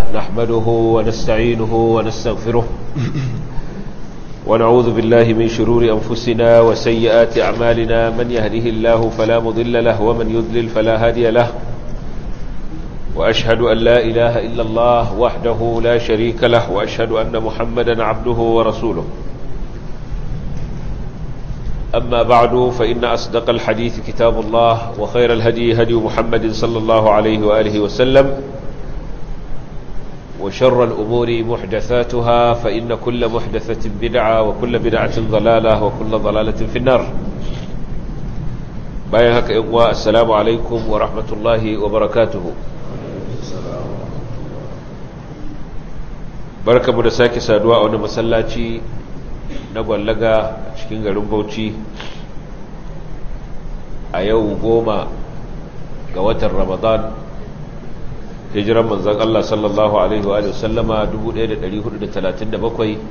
نحمده ونستعينه ونستغفره ونعوذ بالله من شرور أنفسنا وسيئات أعمالنا من يهده الله فلا مضل له ومن يضلل فلا هادي له وأشهد أن لا إله إلا الله وحده لا شريك له وأشهد أن محمدا عبده ورسوله أما بعد فإن أصدق الحديث كتاب الله وخير الهدي هدي محمد صلى الله عليه وآله وسلم وشر الأمور محدثاتها فإن كل محدثة بدعة وكل بدعة ضلالة وكل ضلالة في النار بايهك إقوى السلام عليكم ورحمة الله وبركاته barka mu da sake saduwa a wani masallaci na gwallaga a cikin garin bauchi a yau goma ga watan ramadan hijiran manzan Allah sallallahu Alaihi wa sallama 1437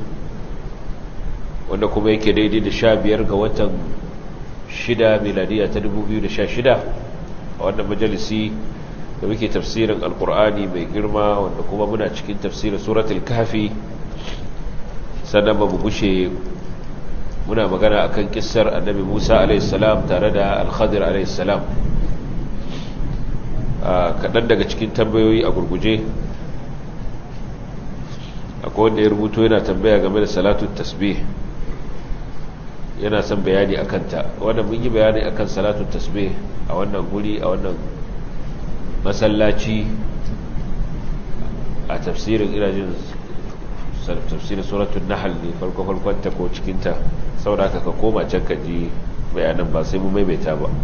wanda kuma yake daidai da sha biyar ga watan shida miladiya ta 2016 a wannan majalisi da muke tafsirin alkur'ani mai girma wanda kuma muna cikin tafsirin suratul kafi sannan ba mu gushe muna magana akan kissar annabi Musa alaihissalam tare da al-Khadir alaihissalam kaɗan daga cikin tambayoyi a gurguje akwai wanda ya rubuto yana tambaya game da salatun tasbih yana son bayani akan ta wanda mun yi bayani akan salatun tasbih a wannan guri a wannan masallaci a tafsirin irajin tafsirin suratun nahal ne farko-farkonta ko cikinta saboda haka ka koma can ka ji bayanan ba sai mu maimaita ba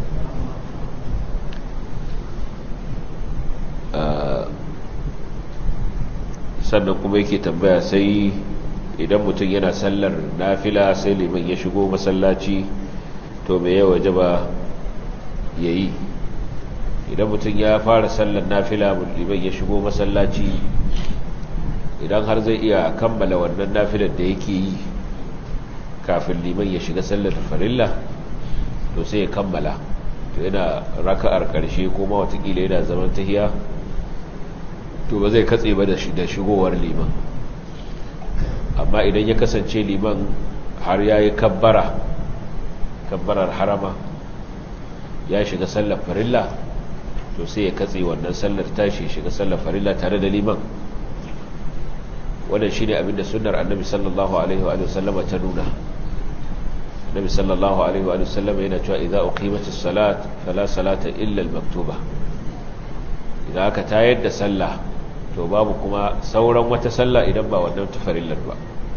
sannan kuma yake tambaya sai idan mutum yana sallar nafila sai liman ya shigo masallaci to mai yawa jaba ya yi idan mutum ya fara sallar nafila liman ya shigo masallaci idan har zai iya kammala wannan nafilar da yake yi kafin liman ya shiga sallar farilla to sai ya kammala to yana raka'ar karshe kuma watakila yana zaman tahiya to ba zai katse ba da shigowar liman amma idan ya kasance liman har ya yi kabbara kabbarar harama ya shiga sallar farilla to sai ya katse wannan sallar tashi shiga sallar farilla tare da liman wannan shine abinda sunnar annabi sallallahu alaihi wa sallama ta nuna annabi sallallahu alaihi wa sallama yana cewa idza uqimatis salat fala salata illa al-maktuba idan aka tayar da sallah to babu kuma sauran wata sallah idan ba wannan tafarillar ba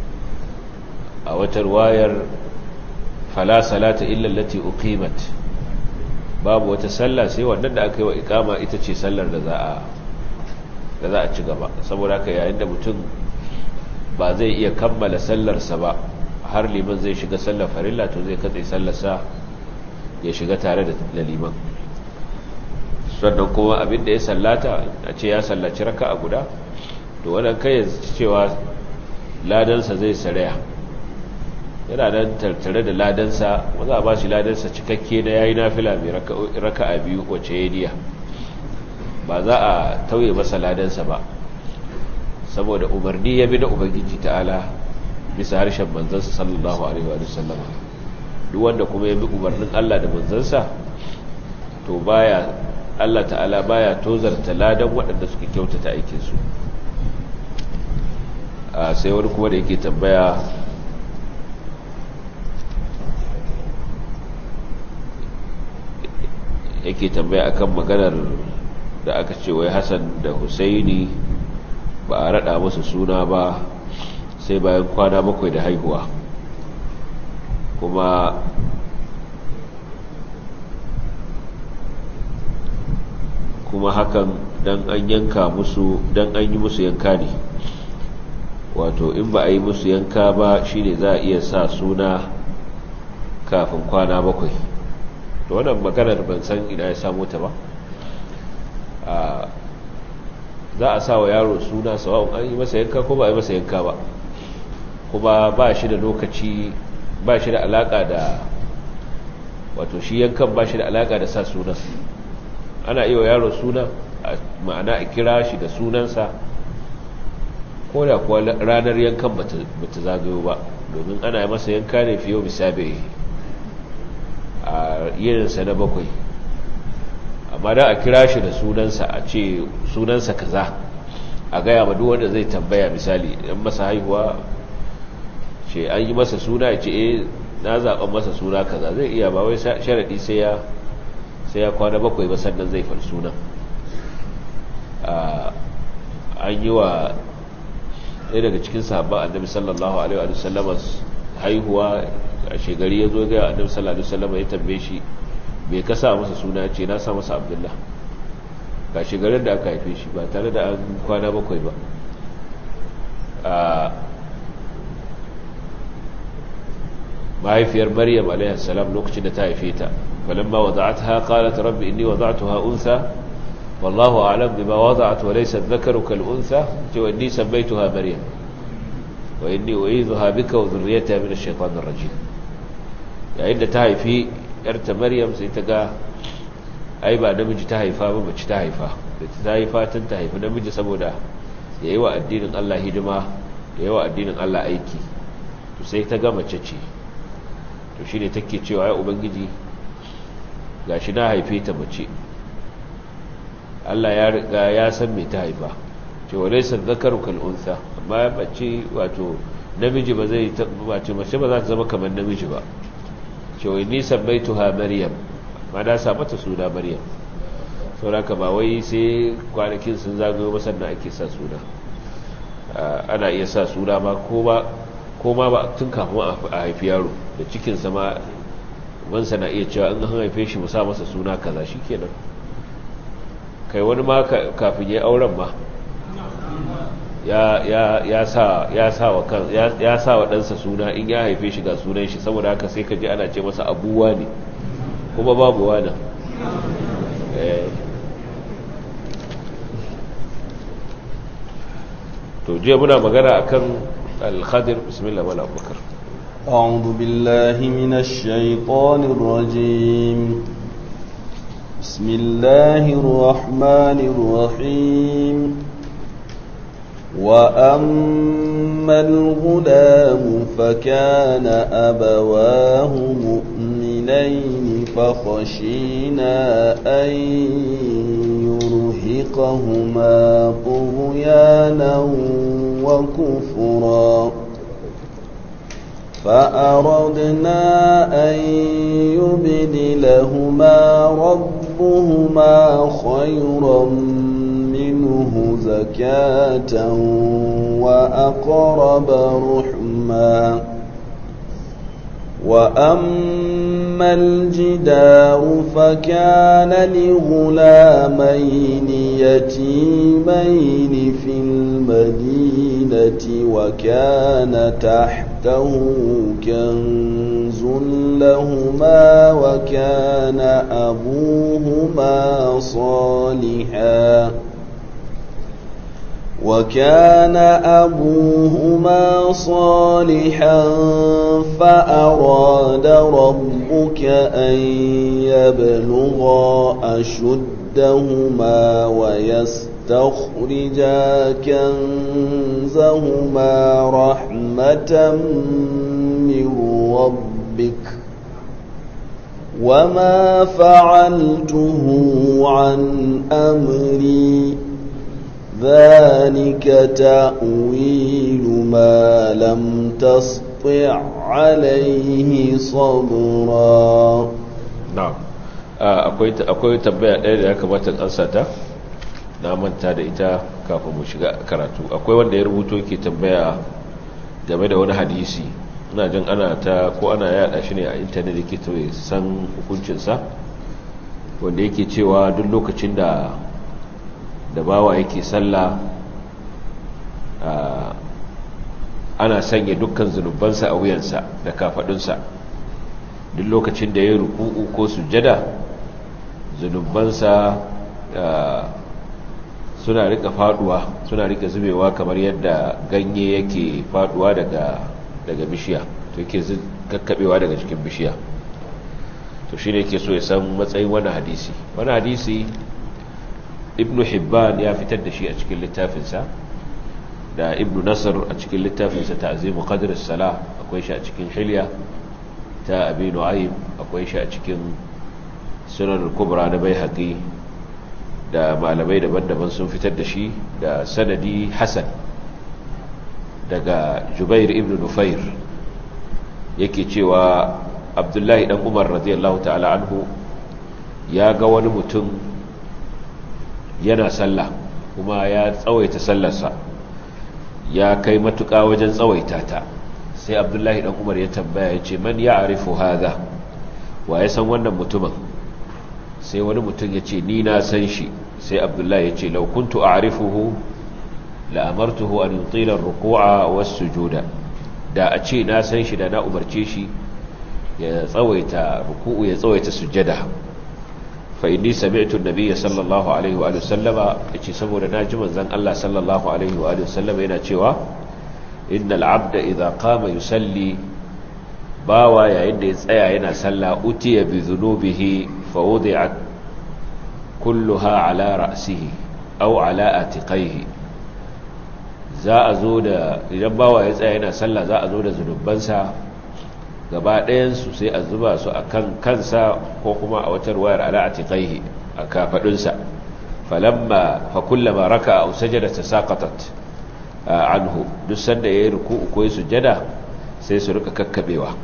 a wata riwayar fala salata illa allati uqimat babu wata sallah sai wannan da aka yi wa ikama ita ce sallar da za a da za a ci gaba saboda haka yayin da mutum ba zai iya kammala sallarsa ba har liman zai shiga sallar farilla to zai katse sallarsa ya shiga tare da liman sannan kuma abin da ya sallata a ce ya sallaci raka a guda to wannan kai cewa ladansa zai saraya yana nan tattare da ladansa wanda a ba shi ladansa cikakke na yayi nafila mai raka a biyu wace ya diya ba za a tauye masa ladansa ba saboda umarni ya bi na ubangiji ta'ala bisa harshen manzansa sallallahu alaihi wa sallam duk wanda kuma ya bi umarnin Allah da manzansa to baya Allah ta'ala baya tozarta ladan waɗanda suka kyautata aikin su a sai wani kuma da yake tambaya yake tambaya akan maganar da aka ce wai Hassan da Husaini ba a rada musu suna ba sai bayan kwana bakwai da haihuwa kuma kuma hakan dan an yanka musu dan an yi musu yanka ne wato in ba a yi musu yanka ba shine za a iya sa suna kafin kwana bakwai da wannan maganar ban san ina ya samu ta ba za a sa wa yaro suna sawa'un an yi masa yanka ko ba a yi masa yanka ba kuma ba shi da lokaci ba shi da alaka da wato shi yankan ba shi da alaka da sa sunan ana iya wa yaro suna ma'ana a kira shi da sunansa ko da kuwa ranar yankan bata zagayo ba domin ana yi masa yanka ne fiye misabe a yininsa na bakwai amma da a kira shi da sunansa a ce sunansa kaza a gaya ma duk wanda zai tambaya misali in masa haihuwa ce an yi masa suna ya ce eh na zaɓen masa suna kaza zai iya ba wai sharaɗi sai ya sai ya kwana bakwai ba sannan zai faɗi sunan an yi wa ɗaya daga cikin sahabban annabi sallallahu alaihi wa sallama haihuwa a shegari ya zo ga annabi sallallahu alaihi wa sallama ya tambaye shi bai kasa masa suna ce na sa masa abdullah ga shegarin da aka haife shi ba tare da an kwana bakwai ba mahaifiyar maryam alaihi salam lokacin da ta haife ta falamma wada'atha qalat rabbi inni wada'tuha untha wallahu a'lam bima wada'at wa laysa dhakaru kal untha wa inni sammaytuha maryam wa inni u'idhuha bika wa dhurriyyataha min ash-shaytanir rajim yayin da ta haifi yarta maryam sai ta ga ai ba namiji ta haifa ba mace ta haifa da ta haifa tun ta haifi namiji saboda ya yi wa addinin Allah hidima ya yi wa addinin Allah aiki to sai ta ga mace ce to shi ne take cewa ya ubangiji ga shi na haife ta mace Allah ya riga ya san me ta haifa cewa laisa zakaru kal unsa amma mace wato namiji ba zai mace mace ba za ta zama kamar namiji ba cewa ni sabbaituha maryam ma na sa mata suna maryam sauraka ba wai sai kwanakin sun zagayo ba sannan ake sa suna ana iya sa suna ma ko ma ba tun kafin a haifi yaro da cikinsa ma wansa na iya cewa in an haife shi musa masa suna kaza shi kenan kai wani ma kafin ya auren ma ya sa wa ɗansa suna in ya haife shi ga sunan shi saboda haka sai ka ji ana ce masa abuwa ne kuma babu wana to je muna magana akan al-khadir bismillah wala abubakar أعوذ بالله من الشيطان الرجيم بسم الله الرحمن الرحيم وأما الغلام فكان أبواه مؤمنين فخشينا أن يرهقهما طغيانا وكفرا فأردنا أن يبدلهما ربهما خيرا منه زكاة وأقرب رحما وأما الجدار فكان لغلامين يتيمين في المدينة وكان تحته كنز لهما وكان أبوهما صالحا وكان أبوهما صالحا فأراد ربك أن يبلغا أشدهما ويستخرجا كنزهما رحمة من ربك وما فعلته عن أمري ذلك تأويل ما لم تسطع عليه صبرا na'am akwai tambaya ɗaya da ya kamata in ansa ta na manta da ita kafin mu shiga karatu akwai wanda ya rubuto ke tambaya game da wani hadisi ina jin ana ta ko ana yada shi ne a intanet yake to san hukuncinsa wanda yake cewa duk lokacin da da bawa yake sallah ana sanya dukkan zunubansa a wuyansa da kafadunsa duk lokacin da ya ruku'u ko sujjada zunubansa suna rika faduwa suna rika zubewa kamar yadda ganye yake faduwa daga daga bishiya to yake kakkabewa daga cikin bishiya to shine yake so ya san matsayin wani hadisi wani hadisi ibnu hibban ya fitar da shi a cikin littafinsa da ibnu nasr a cikin littafinsa ta'zimu qadr as-salah akwai shi a cikin hilya ta abi nu'aym akwai shi a cikin sunan kubra na baihaqi da malamai daban-daban sun fitar da shi da sanadi hasan daga jubair ibn nufair yake cewa abdullahi dan umar radiyallahu ta'ala anhu ya ga wani mutum yana sallah kuma ya tsawaita sallarsa ya kai matuƙa wajen tsawaita ta sai abdullahi dan umar ya tambaya ya ce man ya arifu haza wa ya san wannan mutumin sai wani mutum ya ce ni na san shi sai abdullahi ya ce laukuntu a arifuhu la'amartuhu an yutila ruku'a wasu sujuda da a ce na san shi da na umarce shi ya tsawaita ruku'u ya tsawaita sujjada fa inni sami'tu an-nabiyya sallallahu alaihi wa sallama yace saboda naji manzon Allah sallallahu alaihi wa sallama yana cewa innal 'abda idza qama yusalli bawa yayin da ya tsaya yana sallah utiya bi dhunubihi fa wudi'at kulluha ala ra'sihi aw ala atiqaihi za a zo da idan bawa ya tsaya yana sallah za a zo da zunubansa gaba ɗayansu sai a zuba su a kan kansa ko kuma a wata ruwayar ala atiqaihi a kafadunsa falamma fa kullama raka aw sajada tasaqatat anhu duk sanda yayi ruku'u ko sujada sai su rika kakkabewa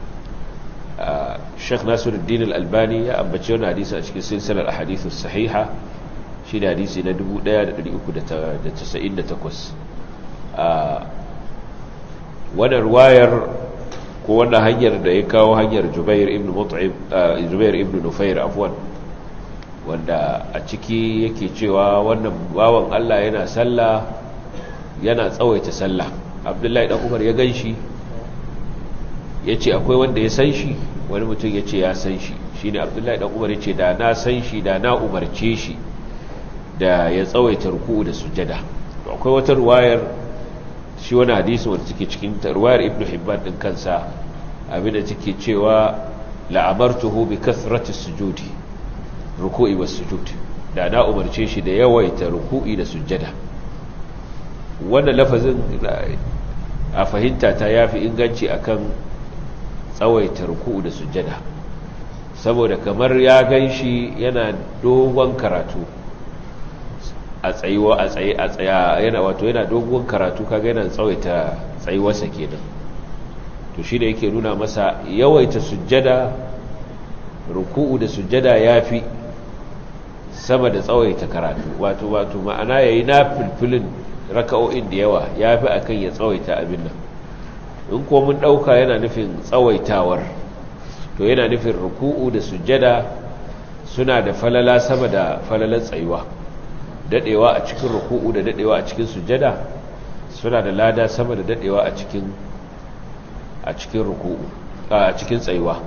Sheikh Nasiruddin Al-Albani ya ambace wannan hadisi a cikin silsilar ahadithus sahiha shi da hadisi na 1398 wannan ruwayar ko wannan hanyar da ya kawo hanyar Jubair ibn Mut'im Jubair ibn Nufair afwan wanda a ciki yake cewa wannan bawan Allah yana sallah yana tsawaita sallah Abdullahi dan Umar ya ganshi yace akwai wanda ya san shi wani mutum yace ya san shi shine Abdullahi dan Umar yace da na san shi da na umarce shi da ya tsawaita ruku'u da sujada to akwai wata ruwayar shi wani hadisi wanda take cikin ruwayar ibnu hibban din kansa abinda take cewa la'amartuhu bi kathrati sujudi ruku'i was sujud da na umarce shi da yawaita ruku'i da sujada wannan lafazin a fahimta ta yafi inganci akan tsawaita ruku'u da sujada saboda kamar ya ganshi yana dogon karatu a tsayuwa a tsaye a tsaya yana wato yana dogon karatu kaga yana tsawaita tsayuwarsa kenan to shi da yake nuna masa yawaita sujjada ruku'u da sujjada yafi sama da tsawaita karatu wato wato ma'ana yayi na filfilin raka'o'in da yawa yafi akan ya tsawaita abin nan in ko mun dauka yana nufin tsawaitawar to yana nufin ruku'u da sujjada suna da falala sama da falalan tsayuwa dadewa a cikin ruku'u da dadewa a cikin sujjada suna da lada sama da dadewa a cikin a cikin ruku'u a cikin tsayuwa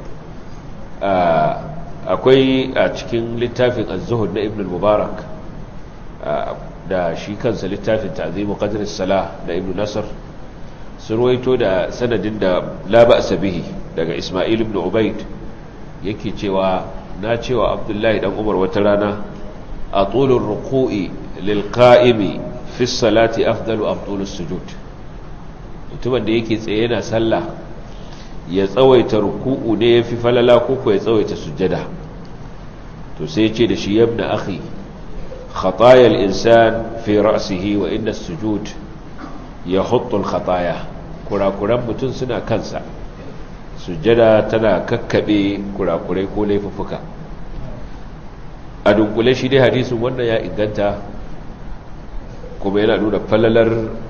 akwai a cikin littafin az-zuhud na ibn al-mubarak da shi kansa littafin ta'zimu qadr as-salah da ibn nasr sun ruwaito da sanadin da la ba'sa bihi daga isma'il ibn ubayd yake cewa na cewa abdullahi dan umar wata rana أطول الركوع للقائم في الصلاة أفضل أم طول السجود mutumin da yake tsaye yana sallah ya tsawaita ruku'u ne yafi falala koko ya tsawaita sujjada to sai ce da shi yabna akhi khataya al-insan fi ra'sihi wa inna as-sujud yahuttu al-khataya kurakuran mutum suna kansa sujjada tana kakkabe kurakurai ko laifuffuka a dunkule shi dai hadisin wannan ya inganta kuma yana nuna falalar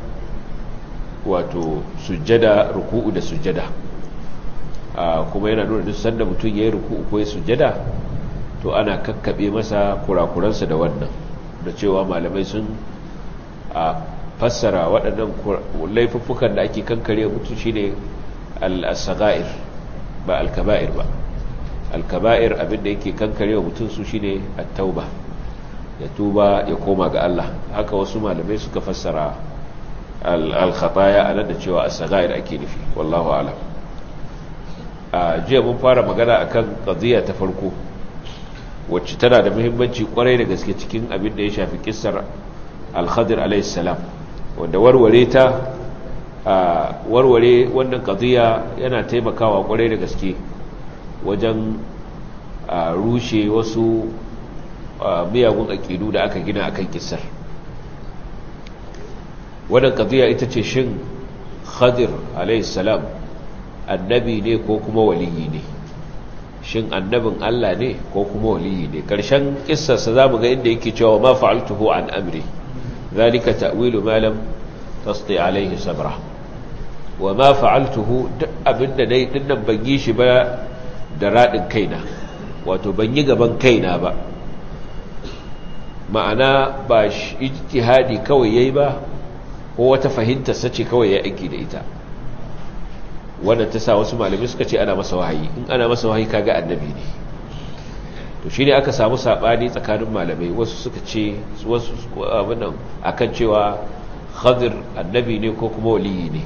wato sujjada ruku'u da sujjada kuma yana nuna duk sanda mutum ya yi ruku'u ko ya sujjada to ana kakkaɓe masa kurakuransa da wannan da cewa malamai sun a fassara waɗannan laifuffukan da ake kankare mutum shi ne al-saga'ir ba al-kaba'ir ba alkaba'ir abinda yake kankare wa mutum su shine at-tauba ya tuba ya koma ga Allah haka wasu malamai suka fassara al-khataya anan da cewa as-sagair ake nufi wallahu a'lam a jiya mun fara magana akan qadiya ta farko wacce tana da muhimmanci kwarai da gaske cikin abin da ya shafi kissar al-khadir alayhi salam wanda warware ta a warware wannan qadiya yana taimakawa kwarai da gaske wajen rushe wasu miyagun aƙidu da aka gina akan kissar wannan qadiya ita ce shin khadir alayhi salam annabi ne ko kuma waliyi ne shin annabin Allah ne ko kuma waliyi ne karshen kissarsa zamu ga inda yake cewa ma fa'altuhu an amri zalika ta'wilu ma lam tasti alayhi sabra wa ma fa'altuhu duk abinda dai dinnan ban yi shi ba da radin kaina wato ban yi gaban kaina ba ma'ana ba ijtihadi kawai yayi ba ko wata fahimtar sace kawai ya aiki da ita wannan ta sa wasu malamai suka ce ana masa wahayi in ana masa wahayi kaga annabi ne to shine aka samu sabani tsakanin malamai wasu suka ce wasu abinan akan cewa khadir annabi ne ko kuma waliyi ne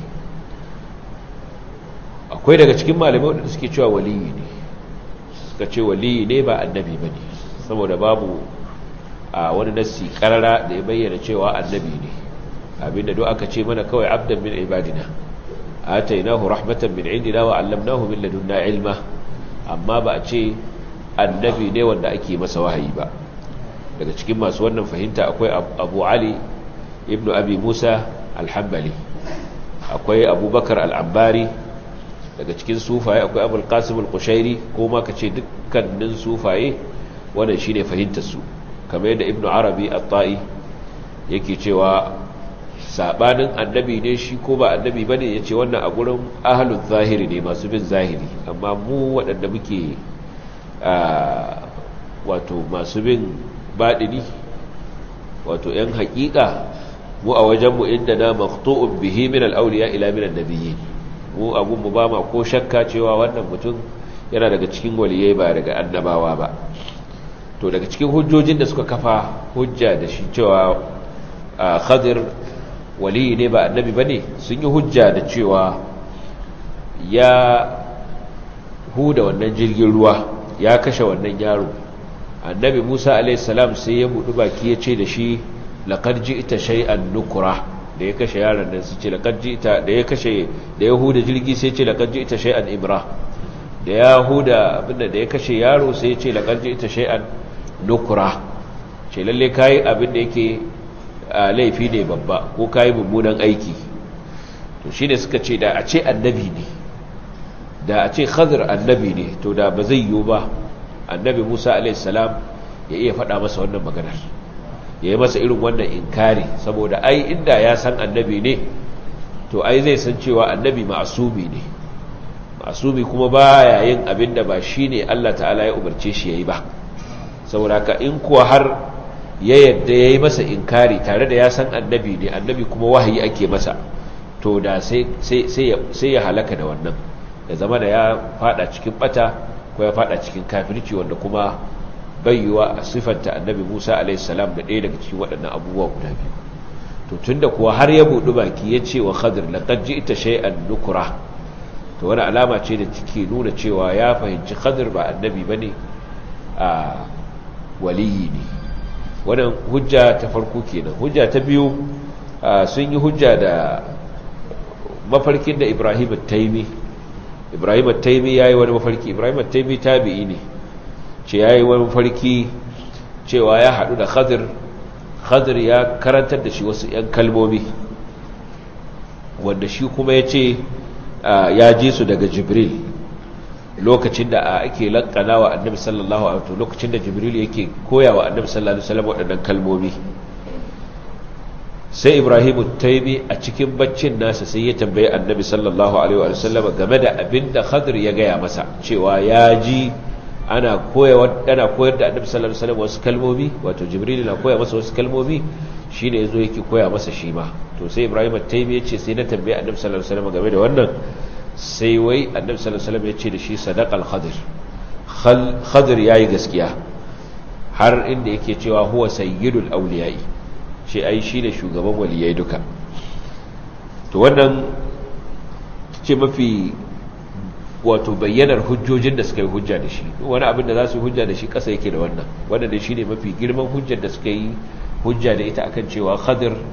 akwai daga cikin malamai wanda suke cewa waliyi ne suka ce waliyi ne ba annabi bane saboda babu a wani nassi karara da ya bayyana cewa annabi ne abinda duk aka ce mana kawai abdan min ibadina atainahu rahmatan min indina wa 'allamnahu min ladunna ilma amma ba a ce annabi ne wanda ake masa wahayi ba daga cikin masu wannan fahimta akwai Abu Ali ibn Abi Musa al-Hanbali akwai Abubakar al-Abbari daga cikin sufaye akwai Abul Qasim al-Qushairi ko ma kace dukkanin sufaye wannan shine fahimtar su kamar yadda Ibn Arabi at-Ta'i yake cewa sabanin annabi ne shi ko ba annabi ba ne ya ce wannan a gurin ahalun zahiri ne masu bin zahiri amma mu waɗanda muke wato masu bin baɗini wato ‘yan haƙiƙa mu a wajenmu inda na makto'un bihi min al'auliya ila min annabiyyi mu a gunmu ba ma ko shakka cewa wannan mutum yana daga cikin waliyai ba daga annabawa ba to daga cikin hujjojin da suka kafa hujja da shi cewa khadir waliyi ne ba annabi ba ne sun yi hujja da cewa ya huda wannan jirgin ruwa ya kashe wannan yaro annabi musa alaihissalam sai ya buɗu baki ya ce da shi laƙar ji ita shai'an nukura da ya kashe yaron nan su ce laƙar ji ita da ya kashe da ya huda jirgi sai ce laƙar ji ita shai'an ibra da ya huda abinda da ya kashe yaro sai ya ce laƙar ji ita shai'an nukura ce lalle kayi abin da yake laifi ne babba ko kayi mummunan aiki to shi ne suka ce da a ce annabi ne da a ce khadir annabi ne to da ba zai yiwu ba annabi musa alaihissalam ya iya faɗa masa wannan maganar ya yi masa irin wannan inkari saboda ai inda ya san annabi ne to ai zai san cewa annabi ma'asumi ne ma'asumi kuma ba yayin abin da ba shi ne allah ta'ala ya umarce shi ya yi ba saboda ka in kuwa har ya yadda ya yi masa inkari tare da ya san annabi ne annabi kuma wahayi ake masa to da sai ya halaka da wannan ya zama da ya fada cikin bata ko ya fada cikin kafirci wanda kuma bayyuwa a siffanta annabi musa alaihissalam da ɗaya daga cikin waɗannan abubuwa guda biyu to tun da kuwa har ya buɗi baki ya ce wa khadir laƙar ji ita shay'an nukura to wani alama ce da take nuna cewa ya fahimci khadir ba annabi ba ne a waliyi ne wannan hujja ta farko kenan hujja ta biyu sun yi hujja da mafarkin da Ibrahim taimi Ibrahim taimi yayi wani mafarki Ibrahim taimi tabi'i ne ce yayi wani mafarki cewa ya hadu da Khadir Khadir ya karantar da shi wasu ƴan kalmomi wanda shi kuma yace ya ji su daga Jibril lokacin da ake lankana wa annabi sallallahu alaihi wasallam lokacin da jibril yake koya wa annabi sallallahu alaihi wasallam waɗannan kalmomi sai ibrahimu taimi a cikin baccin nasa sai ya tambaye annabi sallallahu alaihi wasallam game da abin da khadir ya gaya masa cewa ya ji ana koyar ana koyar da annabi sallallahu alaihi wasallam wasu kalmomi wato jibril na koya masa wasu kalmomi shine yazo yake koya masa shi ma to sai ibrahimu taimi ya ce sai na tambaye annabi sallallahu alaihi wasallam game da wannan sai wai annabi sallallahu alaihi wasallam ya ce da shi sadaqal khadir khadir yayi gaskiya har inda yake cewa huwa sayyidul awliya'i shi ai shine shugaban waliyai duka to wannan ce mafi wato bayyanar hujjojin da suka yi hujja da shi wani abin da za su hujja da shi kasa yake da wannan wannan da shine mafi girman hujjar da suka yi hujja da ita akan cewa khadir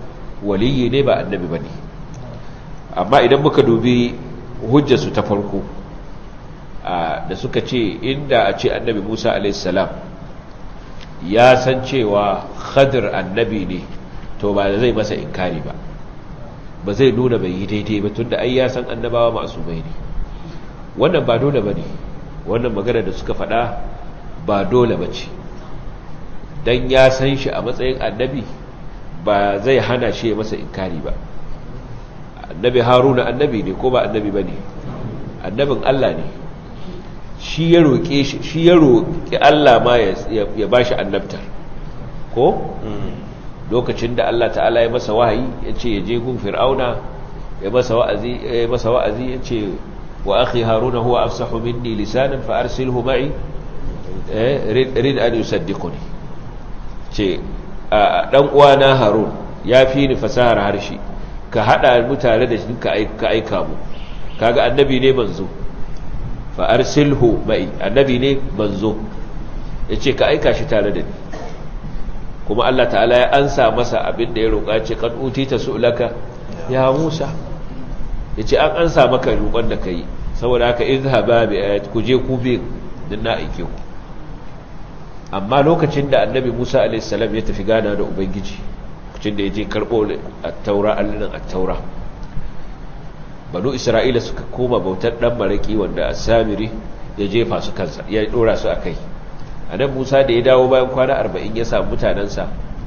waliyi ne ba annabi bane amma idan muka dubi hujjarsu ta farko da suka ce inda a ce annabi Musa alaihissalam ya san cewa khadir annabi ne to ba zai masa inkari ba ba zai nuna bai yi daidai ba tunda ai ya san annabawa masu bai ne wannan ba dole ba ne wannan magana da suka faɗa ba dole ba ce don ya san shi a matsayin annabi ba zai hana shi ya masa inkari ba annabi haruna annabi ne ko ba annabi ba ne annabin allah ne shi ya roƙe shi shi ya roƙi allah ma ya ba shi annabtar ko lokacin da allah ta'ala ya masa wahayi ya ce ya je gun fir'auna ya masa wa'azi ya ce wa akhi haruna huwa afsahu minni lisanan fa arsilhu ma'i rid an yusaddiquni ce dan uwana harun ya fi ni fasahar harshe ka hada mutane da shi ka aika mu kaga annabi ne manzo fa arsilhu ma'i annabi ne manzo yace ka aika shi tare da ni kuma Allah ta'ala ya ansa masa abin da ya roƙa ce kan utita su'laka ya Musa yace an ansa maka roƙon da kai saboda haka izhaba bi ayat ku je ku bi din na aike ku amma lokacin da annabi Musa alaihi salam ya tafi gana da ubangiji lokacin da ya je karbo at-taura allan at-taura banu isra'ila suka koma bautar dan maraki wanda as-samiri ya jefa su kansa ya dora su akai anan Musa da ya dawo bayan kwana 40 ya samu mutanansa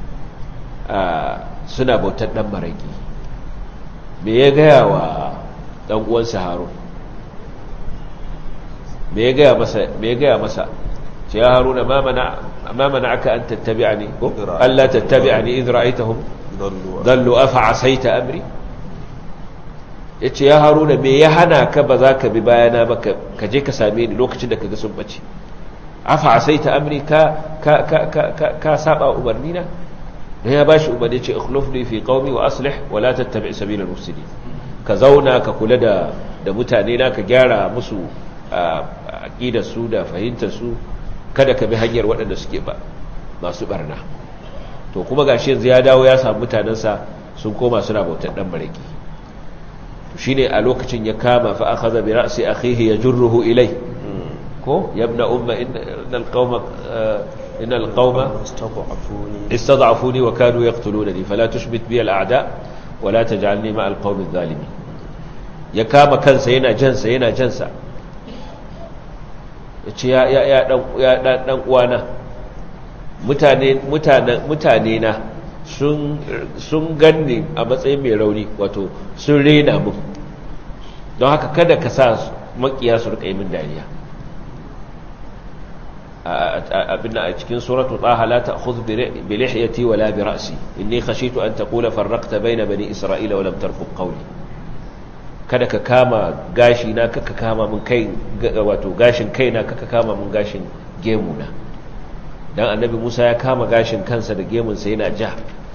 suna bautar dan maraki me ya gaya wa dan uwansa Harun me ya gaya masa me ya gaya masa ce ya haruna ma mana aka an tattabi'ani ko Allah tattabi'ani idh ra'aytahum dallu afa asaita amri yace ya haruna me ya hana ka ba za ka bi bayana ba ka je ka same ni lokacin da kaga sun bace afa asaita amri ka ka ka ka ka saba umarni na dan ya bashi umarni ce ikhlufni fi qaumi wa aslih wa la tattabi' sabila al-mufsidin ka zauna ka kula da da mutane na ka gyara musu aqidar su da fahimtar su kada ka bi hanyar waɗanda suke ba masu barna to kuma gashi yanzu ya dawo ya samu mutanensa sun koma suna bautar dan baraki to shine a lokacin ya kama fa akhadha bi ra'si akhihi yajruhu ilay ko yabna umma innal qauma innal qauma istad'afuni wa kanu yaqtulunani fala tushbit bi al a'da wa la taj'alni ma al qaumi adh-dhalimin ya kama kansa yana jansa yana jansa ya ce ya ɗan uwana mutane na sun ganni a matsayin mai rauni wato sun rena mun don haka kada ka sa makiya su rika yi min dariya abinda a cikin suratu taha la ta'khudh bi lihyati wala bi ra'si inni khashitu an taqula farraqta bayna bani isra'ila wa lam tarfuq qawli kada ka kama gashi na kaka kama mun kai wato gashin kaina kaka kama mun gashin gemuna dan annabi Musa ya kama gashin kansa da gemunsa yana ja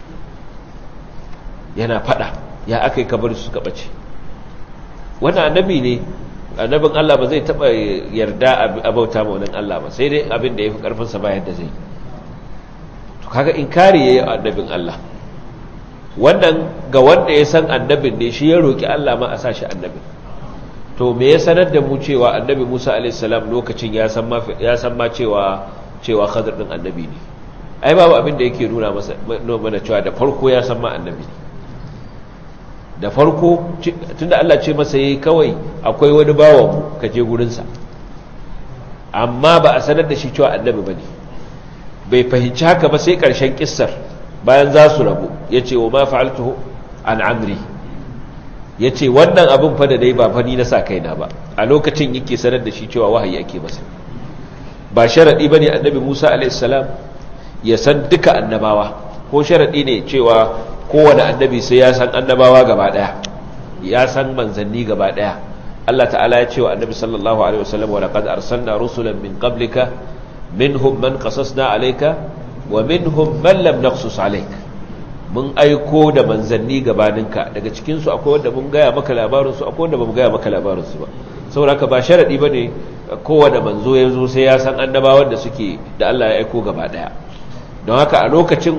yana fada ya akai kabar su suka bace wannan annabi ne annabin Allah ba zai taba yarda a bauta ma wannan Allah ba sai dai abin da yafi karfin sa ba yadda zai to kaga inkari yayi annabin Allah wannan ga wanda ya san annabin ne shi ya roki Allah ma a sa shi annabin to me ya sanar da mu cewa annabi Musa a.s. lokacin ya san ma ya san ma cewa cewa Khadir din annabi ne ai babu abin da yake nuna masa mana cewa da farko ya san ma annabi ne da farko tunda Allah ce masa yayi kawai akwai wani bawan mu ka je gurin sa amma ba a sanar da shi cewa annabi bane bai fahimci haka ba sai karshen kissar bayan za su rabu ya ce wa ma fa'altuhu an amri ya ce wannan abin fa da dai ba fani na sa kaina ba a lokacin yake sanar da shi cewa wahayi ake masa ba sharaɗi ba ne annabi musa alaihissalam ya san duka annabawa ko sharaɗi ne cewa kowane annabi sai ya san annabawa gaba ɗaya ya san manzanni gaba ɗaya Allah ta'ala ya ce wa annabi sallallahu alaihi wasallam wa laqad arsalna rusulan min qablika minhum man qasasna alayka wa minhum man lam naqsus alayk mun aiko da manzanni gabaninka daga cikin su akwai wanda mun gaya maka labarin su akwai wanda bamu gaya maka labarin su ba saboda haka ba sharadi bane kowanne manzo ya zo sai ya san annabawan da suke da Allah ya aiko gaba daya don haka a lokacin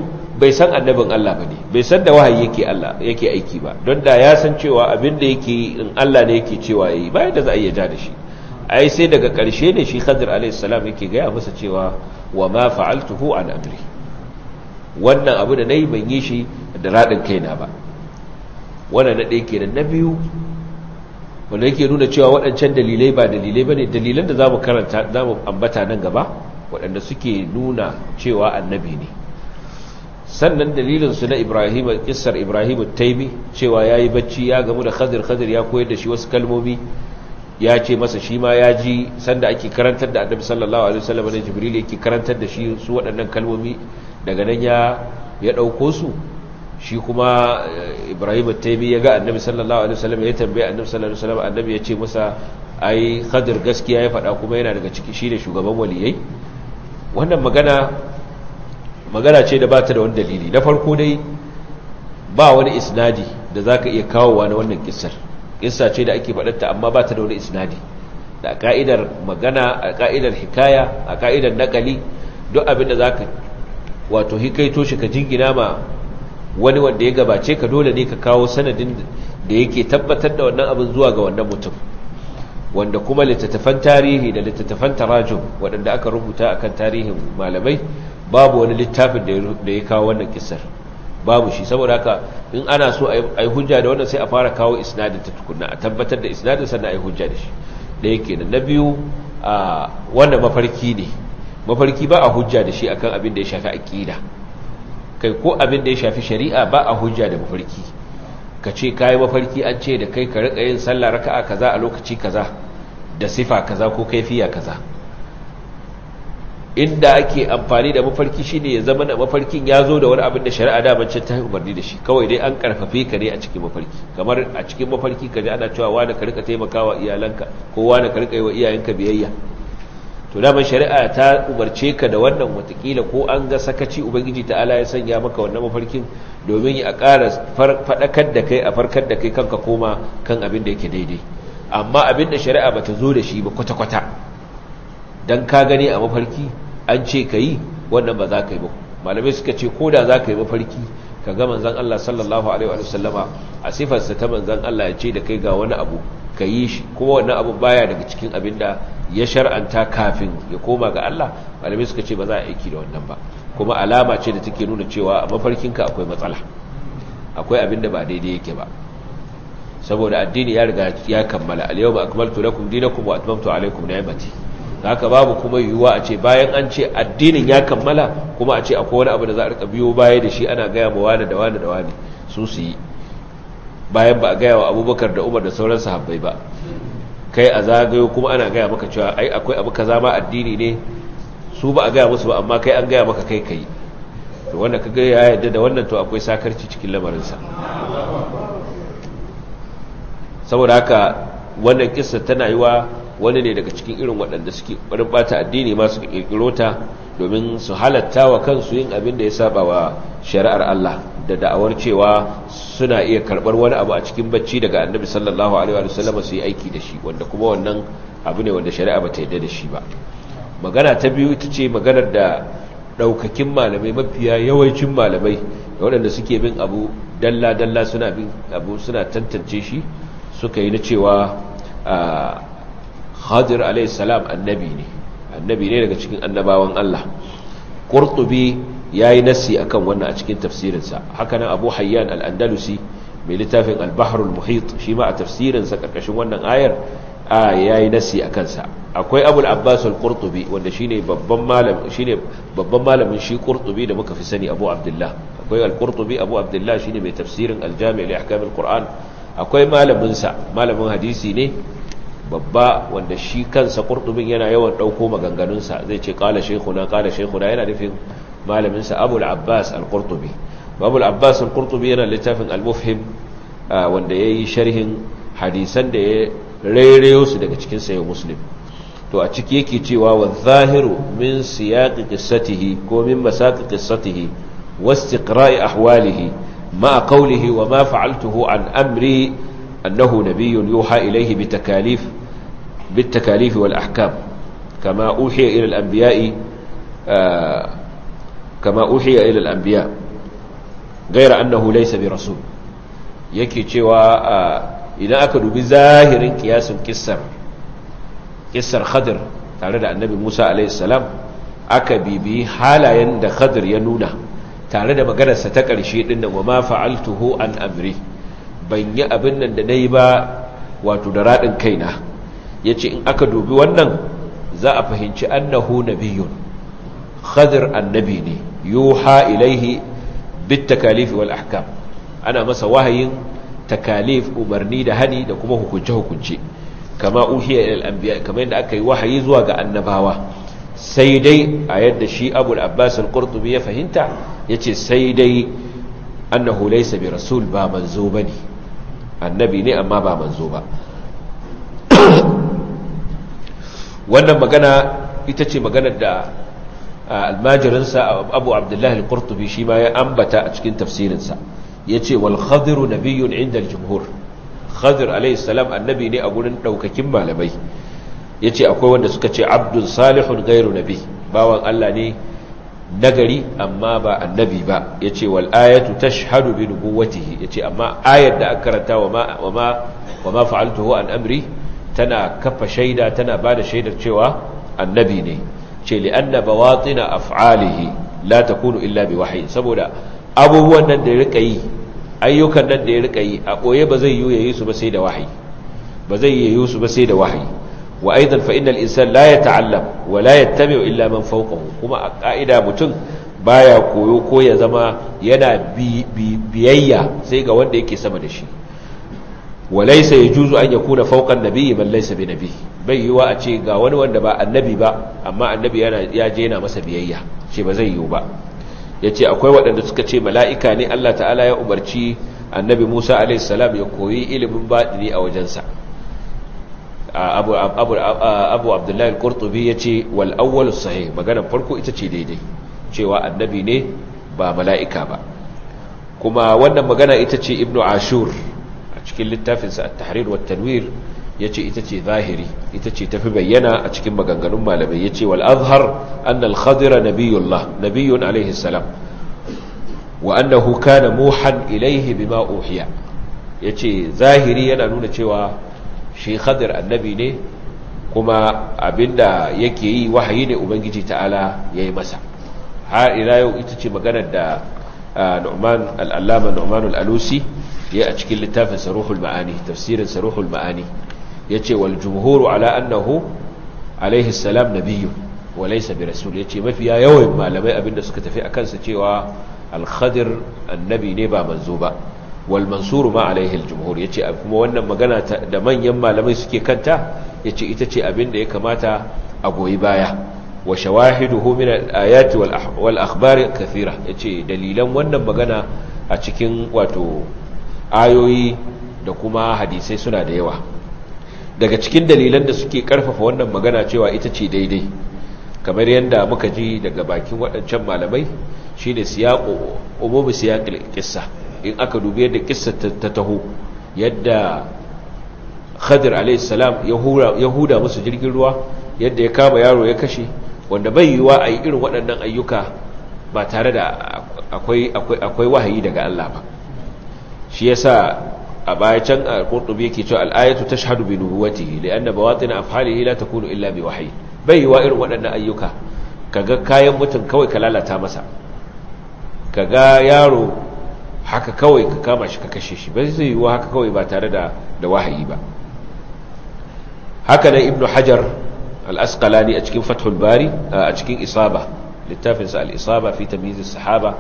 bai san annabin Allah bane bai san da wahayi yake Allah yake aiki ba don da ya san cewa abin da yake in Allah ne yake cewa yayi ba da za a iya ja da shi ai sai daga ƙarshe ne shi Khadir alayhi salam yake gaya masa cewa wa ma fa'altuhu an amri wannan abu da nayi ban yi shi da radin kaina ba wannan na ɗaya kenan na biyu wanda yake nuna cewa waɗancan dalilai ba dalilai bane dalilan da zamu karanta zamu ambata nan gaba waɗanda suke nuna cewa annabi ne sannan dalilinsu na ibrahim kissar ibrahim taimi cewa ya yi bacci ya gamu da khadir khadir ya koyar da shi wasu kalmomi ya ce masa shi ma ya ji sanda ake karantar da annabi sallallahu alaihi wasallam da jibril yake karantar da shi su waɗannan kalmomi daga nan ya ya ɗauko su shi kuma ibrahim taimi ya ga annabi sallallahu alaihi wasallam ya tambaye annabi sallallahu alaihi wasallam annabi ya ce masa ai khadir gaskiya ya faɗa kuma yana daga ciki shi da shugaban waliyai wannan magana magana ce da ba ta da wani dalili na farko dai ba wani isnadi da za ka iya kawowa na wannan kisar kissa ce da ake faɗarta amma ba ta da wani isnadi da a ka'idar magana a ka'idar hikaya a ka'idar nakali duk abin da za ka wato hikaito shi ka jingina ma wani wanda ya gabace ka dole ne ka kawo sanadin da yake tabbatar da wannan abin zuwa ga wannan mutum wanda kuma littattafan tarihi da littattafan tarajum waɗanda aka rubuta akan tarihin malamai babu wani littafin da ya kawo wannan kisar babu shi saboda haka in ana so a yi hujja da wannan sai a fara kawo isnadin ta tukunna a tabbatar da isnadin sannan a yi hujja da shi da yake da na biyu a wannan mafarki ne mafarki ba a hujja da shi akan abin da ya shafi aqida kai ko abin da ya shafi shari'a ba a hujja da mafarki ka ce kai mafarki an ce da kai ka rika yin sallah raka'a kaza a lokaci kaza da sifa kaza ko kaifiya kaza inda ake amfani da mafarki shine ya zama da mafarkin ya zo da wani abin da shari'a da bance ta umarni da shi kawai dai an karfafe ka ne a cikin mafarki kamar a cikin mafarki ka ji ana cewa wani ka rika taimakawa iyalanka ko wani ka rika yi wa iyayenka biyayya to daman shari'a ta umarce ka da wannan watakila ko an ga sakaci ubangiji ta'ala ya sanya maka wannan mafarkin domin a ƙara faɗakar da kai a farkar da kai kanka koma kan abin da yake daidai amma abin da shari'a bata zo da shi ba kwata-kwata dan ka gani a mafarki an ce ka yi wannan ba za ka yi ba malamai suka ce ko da za ka yi mafarki ka ga manzan Allah sallallahu alaihi wa sallama a sifarsa ta manzan Allah ya ce da kai ga wani abu ka yi shi kuma wannan abu baya daga cikin abin da ya shar'anta kafin ya koma ga Allah malamai suka ce ba za a aiki da wannan ba kuma alama ce da take nuna cewa a mafarkinka akwai matsala akwai abin da ba daidai yake ba saboda addini ya riga ya kammala al-yawma akmaltu lakum dinakum wa atmamtu alaykum ni'mati haka babu kuma yiwuwa a ce bayan an ce addinin ya kammala kuma a ce akwai wani abu da za a rika biyo baya da shi ana gaya ma wani da wani da wani su su yi bayan ba a gaya wa abubakar da umar da sauran sahabbai ba kai a zagayo kuma ana gaya maka cewa ai akwai abu kaza ma addini ne su ba a gaya musu ba amma kai an gaya maka kai kai to wanda ka ga ya yadda da wannan to akwai sakarci cikin lamarinsa saboda haka wannan kissa tana yi wa wani ne daga cikin irin waɗanda suke ɓarin ɓata addini ma suka ƙirƙiro ta domin su halatta wa kansu yin abin da ya saba wa shari'ar Allah da da'awar cewa suna iya karɓar wani abu a cikin bacci daga annabi sallallahu alaihi wa sallam su yi aiki da shi wanda kuma wannan abu ne wanda shari'a ba ta yarda da shi ba magana ta biyu ita ce maganar da ɗaukakin malamai mafiya yawancin malamai da waɗanda suke bin abu dalla-dalla suna bin abu suna tantance shi suka yi na cewa Khadir alayhi salam annabi ne annabi ne daga cikin annabawan Allah Qurtubi yayi nasi akan wannan a cikin tafsirinsa haka nan Abu Hayyan al-Andalusi mai littafin al-Bahr al-Muhit shi ma a tafsirinsa karkashin wannan ayar a yayi nasi akan sa akwai Abu al-Abbas al-Qurtubi wanda shine babban malam shine babban malamin shi Qurtubi da muka fi sani Abu Abdullah akwai al-Qurtubi Abu Abdullah shine mai tafsirin al-Jami' li ahkam al-Qur'an akwai malamin sa malamin hadisi ne babba wanda shi kansa ƙurɗubin yana yawan ɗauko maganganunsa zai ce ƙala shekuna ƙala shekuna yana nufin malaminsa abul abbas al-ƙurɗubi abul abbas al-ƙurɗubi yana littafin al-mufhim wanda ya yi sharhin hadisan da ya rairayo su daga cikin sayo muslim to a ciki yake cewa wa zahiru min siyaƙi ƙissatihi ko min masaƙi ƙissatihi wasu ƙira'i ahwalihi ma a ƙaulihi wa ma fa'altuhu an amri annahu nabiyyun yuha ilaihi bi takalif بالتكاليف والأحكام كما أوحي إلى الأنبياء كما أوحي إلى الأنبياء gaira annahu laysa bi rasul yake cewa idan aka dubi zahirin kiyasin kissar kissar khadir tare da annabi Musa alaihi salam aka bibi halayen da khadir ya nuna tare da maganarsa ta ƙarshe din nan wa ma fa'altuhu an amri ban yi abin nan da nayi ba wato da radin kaina yace in aka dubi wannan za a fahimci annahu nabiyyun khadir annabi ne yuha ilaihi bit takalif wal ahkam ana masa wahayin takalif umarni da hani da kuma hukunce hukunce kama uhiya ila anbiya kamar yadda aka yi wahayi zuwa ga annabawa sai dai a yadda shi abul abbas al-qurtubi ya fahimta yace sai dai annahu laysa bi rasul ba manzo bane annabi ne amma ba manzo ba wannan magana ita ce maganar da almajirinsa abu abdullahi al-qurtubi shi ma ya ambata a cikin tafsirinsa ya ce wal khadiru nabiyyun inda al-jumhur khadir alayhi salam annabi ne a gurin daukakin malamai ya ce akwai wanda suka ce abdun salihun gairu nabi bawan Allah ne nagari amma ba annabi ba ya ce wal ayatu tashhadu bi nubuwatihi ya ce amma ayar da aka karanta wa ma wa ma fa'altuhu an amri tana kafa shaida tana ba da shaidar cewa annabi ne ce li'anna bawatina af'alihi la takunu illa bi wahyi saboda abubuwan nan da ya rika yi ayyukan nan da ya rika yi a boye ba zai yi yayi su ba sai da wahayi ba zai yi su ba sai da wahayi wa aidan fa innal insan la yata'allam wa la yattabi'u illa man fawqahu kuma a ka'ida mutum baya koyo ko ya zama yana biyayya sai ga wanda yake sama da shi walaisa ya juzu an yakuna fauqan nabiyyi man laysa bi nabi bai yiwa a ce ga wani wanda ba annabi ba amma annabi yana ya je yana masa biyayya ce ba zai yiwu ba yace akwai waɗanda suka ce mala'ika ne Allah ta'ala ya umarci annabi Musa alaihi salam ya koyi ilimin batini a wajensa abu abu abu abdullahi al-qurtubi yace wal awwal sahih maganar farko ita ce daidai cewa annabi ne ba mala'ika ba kuma wannan magana ita ce ibnu ashur cikin littafinsa at-tahrir wa tanwir yace ita ce zahiri ita ce tafi bayyana a cikin maganganun malamai yace wal azhar anna al-khadira nabiyullah nabiyyun alayhi salam wa annahu kana muhan ilayhi bima uhiya yace zahiri yana nuna cewa shi khadir annabi ne kuma abinda yake yi wahayi ne ubangiji ta'ala yayi masa har ila yau ita ce maganar da Nu'man al-Allama Nu'man al-Alusi ya a cikin littafin saruhul ma'ani tafsirin saruhul ma'ani yace wal jumhuru ala annahu alaihi salam nabiyyu wa laysa bi rasul yace mafiya yawan malamai abinda suka tafi akan sa cewa al khadir annabi ne ba manzo ba wal mansuru ma alaihi al jumhur yace kuma wannan magana da manyan malamai suke kanta yace ita ce abinda ya kamata a goyi baya wa shawahiduhu min al ayati wal akhbar kathira yace dalilan wannan magana a cikin wato ayoyi da kuma hadisai suna da yawa daga cikin dalilan da suke karfafa wannan magana cewa ita ce daidai kamar yadda muka ji daga bakin waɗancan malamai shine siyaqu umumi siyaqil qissa in aka dubi yadda kissa ta taho yadda Khadir alayhi salam ya huda musu jirgin ruwa yadda ya kama yaro ya kashe wanda bai yiwa a yi irin waɗannan ayyuka ba tare da akwai wahayi daga Allah ba shi yasa a baya can al-qurtubi yake cewa al-ayatu tashhadu bi nubuwwatihi li'anna bawatin af'alihi la takunu illa bi wahyi bai yiwa irin waɗannan ayyuka kaga kayan mutum kawai ka lalata masa kaga yaro haka kawai ka kama shi ka kashe shi bai zai yiwa haka kawai ba tare da da wahayi ba haka nan ibnu hajar al-asqalani a cikin fathul bari a cikin isaba littafinsa al-isaba fi tamyiz as-sahaba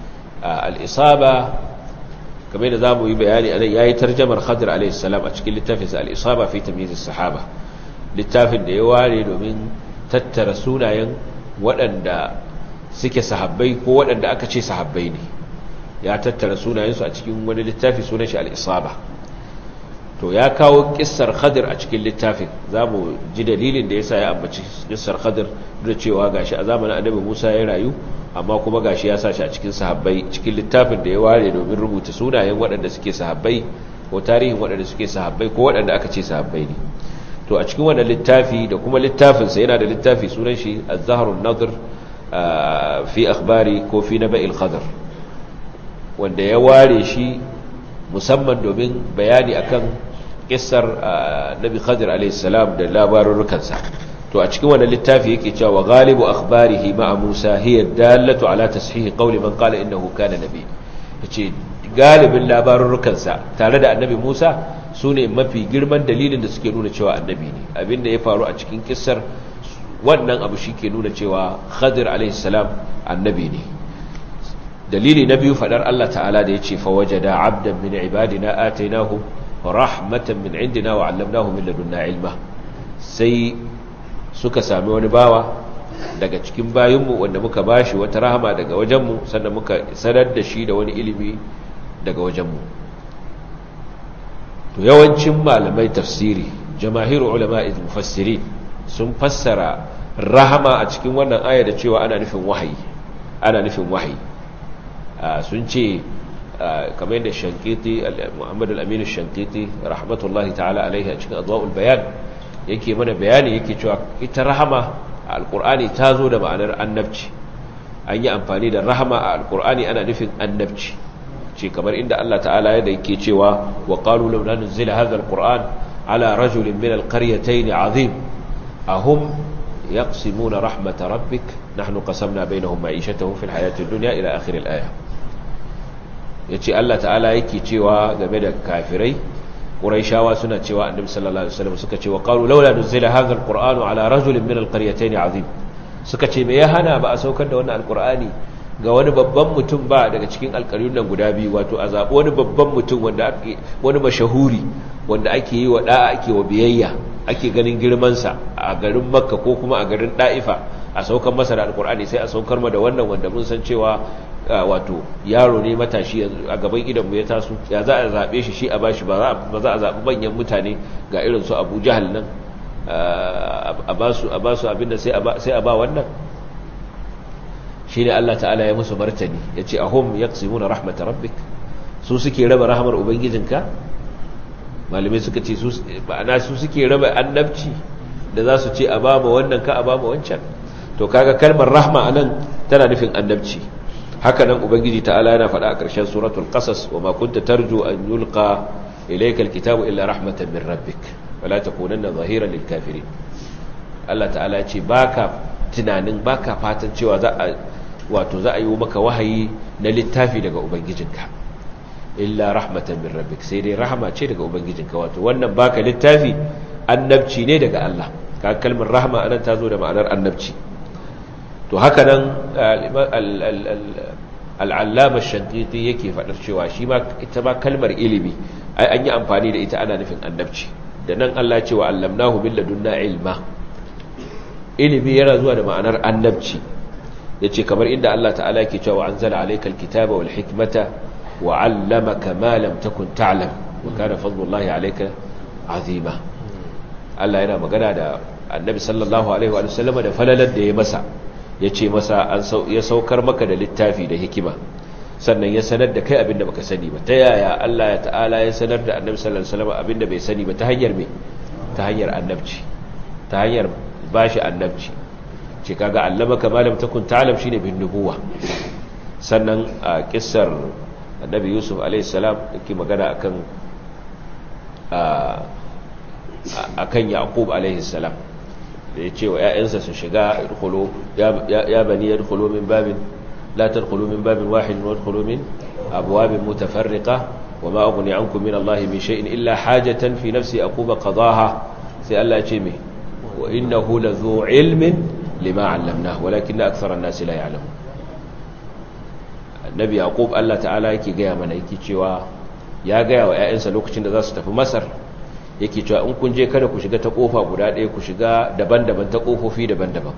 al-isaba kamar da za mu yi bayani anan ya yi tarjamar khadir a.s. a cikin littafinsa al'isaba fi tamizis sahaba littafin da ya ware domin tattara sunayen waɗanda suke sahabbai ko waɗanda aka ce sahabbai ne ya tattara sunayensu a cikin wani littafi sunan shi al'isaba to ya kawo kissar khadir a cikin littafin za mu ji dalilin da ya sa ya ambaci kissar khadir da cewa gashi a zamanin annabi musa ya rayu amma kuma gashi ya sa shi a cikin sahabbai cikin littafin da ya ware domin rubuta sunayen waɗanda suke sahabbai ko tarihin waɗanda suke sahabbai ko waɗanda aka ce sahabbai ne to a cikin wannan littafi da kuma littafinsa yana da littafi sunan shi az-zahrun nadr fi akhbari ko fi naba'il khadr wanda ya ware shi musamman domin bayani akan kissar nabi khadir alaihissalam da labarurrukansa to a cikin wannan littafi yake cewa galibu akhbarihi ma'a musa hiya dallatu ala tashihi qawli man qala innahu kana nabi yace galibin labarurrukansa tare da annabi musa sune mafi girman dalilin da suke nuna cewa annabi ne abinda ya faru a cikin kissar wannan abu shi ke nuna cewa khadir alaihissalam annabi ne dalili na biyu fadar Allah ta'ala da ya ce fawajada abdan min ibadina atainahu rahmatan min indina wa 'allamnahu min ladunna ilma sai suka sami wani bawa daga cikin bayinmu wanda muka bashi wata rahama daga wajenmu sannan muka sanar da shi da wani ilimi daga wajenmu to yawancin malamai tafsiri jamahiru ulama'i mufassirin sun fassara rahama a cikin wannan aya da cewa ana nufin wahayi ana nufin wahayi sun ce kamar yadda shankiti muhammadu al'aminu shankiti rahmatullahi ta'ala alaihi a cikin adwa'ul bayan yake mana bayani yake cewa ita rahama a alkur'ani ta zo da ma'anar annabci an yi amfani da rahama a alkur'ani ana nufin annabci ce kamar inda Allah ta'ala yadda yake cewa wa qalu law nunzila hadha alquran ala rajulin min alqaryatayn azim ahum yaqsimuna rahmat rabbik nahnu qasamna bainahum ma'ishatahum fil hayati ad-dunya ila akhir al-aya yace Allah ta'ala yake cewa game da kafirai quraishawa suna cewa annabi sallallahu alaihi wasallam suka ce wa qalu laula nuzila hadha alqur'anu ala rajulin min alqaryatayn azim suka ce me ya hana ba a saukar da wannan alqur'ani ga wani babban mutum ba daga cikin alƙaryun nan guda biyu wato a zaɓi wani babban mutum wanda ake wani mashahuri wanda ake yi wa da'a ake wa biyayya ake ganin girmansa a garin makka ko kuma a garin da'ifa a saukar masa da alkur'ani sai a saukar ma da wannan wanda mun san cewa wato yaro ne matashi a gaban idanmu ya taso ya za a zaɓe shi shi a bashi ba za a zaɓi manyan mutane ga irin su abu jahal nan a ba su abinda sai a ba wannan shi ne allah ta'ala ya musu martani ya ce ahum ya na rahmata rabbik su suke raba rahamar ubangijinka malamai suka ce ma'ana su suke raba annabci da za su ce a ba ma wannan ka a ba ma wancan to kaga kalmar rahma anan tana nufin annabci haka nan ubangiji ta'ala yana faɗa a ƙarshen suratul qasas wa ma kunta tarju an yulqa ilayka alkitabu illa rahmatan min rabbik wala takunanna zahiran lil kafirin Allah ta'ala ya ce baka tunanin baka fatan cewa za a wato za a yi maka wahayi na littafi daga ubangijinka illa rahmatan min rabbik sai dai rahama ce daga ubangijinka wato wannan baka littafi annabci ne daga Allah ka kalmar rahma anan ta zo da ma'anar annabci to haka nan al'allama shankiti yake faɗar cewa shi ma ita ma kalmar ilimi ai an yi amfani da ita ana nufin annabci da nan Allah cewa allamnahu min ladunna ilma ilimi yana zuwa da ma'anar annabci yace kamar inda Allah ta'ala yake cewa anzala alaykal kitaba wal hikmata wa 'allamaka ma lam takun ta'lam wa kana fadlullahi alayka azima Allah yana magana da annabi sallallahu alaihi wa sallam da falalar da ya masa ya ce masa ya saukar maka da littafi da hikima sannan ya sanar da kai abinda baka sani ba ta yaya Allah ya ta'ala ya sanar da annabi sallallahu alaihi wasallam abinda bai sani ba ta hanyar me ta hanyar annabci ta hanyar bashi annabci ce kaga allamaka ma lam takun ta'lam shine bin nubuwa sannan a kissar annabi yusuf alaihi salam yake magana akan akan yaqub alaihi salam da ya ce wa ‘ya'yansa su shiga ya bani ya dukulu min babin latar kulu min babin wahid wa dukulu min abuwabin mutafarrika wa ma'aguni an min Allah min sha'in illa hajjatan fi nafsi a kuma qadaha sai Allah ce mai wa inna hula zo ilmin lima allamna walakin na aksarar nasi la ya'lamu annabi yaqub Allah ta'ala yake gaya mana yake cewa ya gaya wa ‘ya'yansa lokacin da za su tafi masar yake cewa in kun je kada ku shiga ta kofa guda ɗaya ku shiga daban-daban ta kofofi daban-daban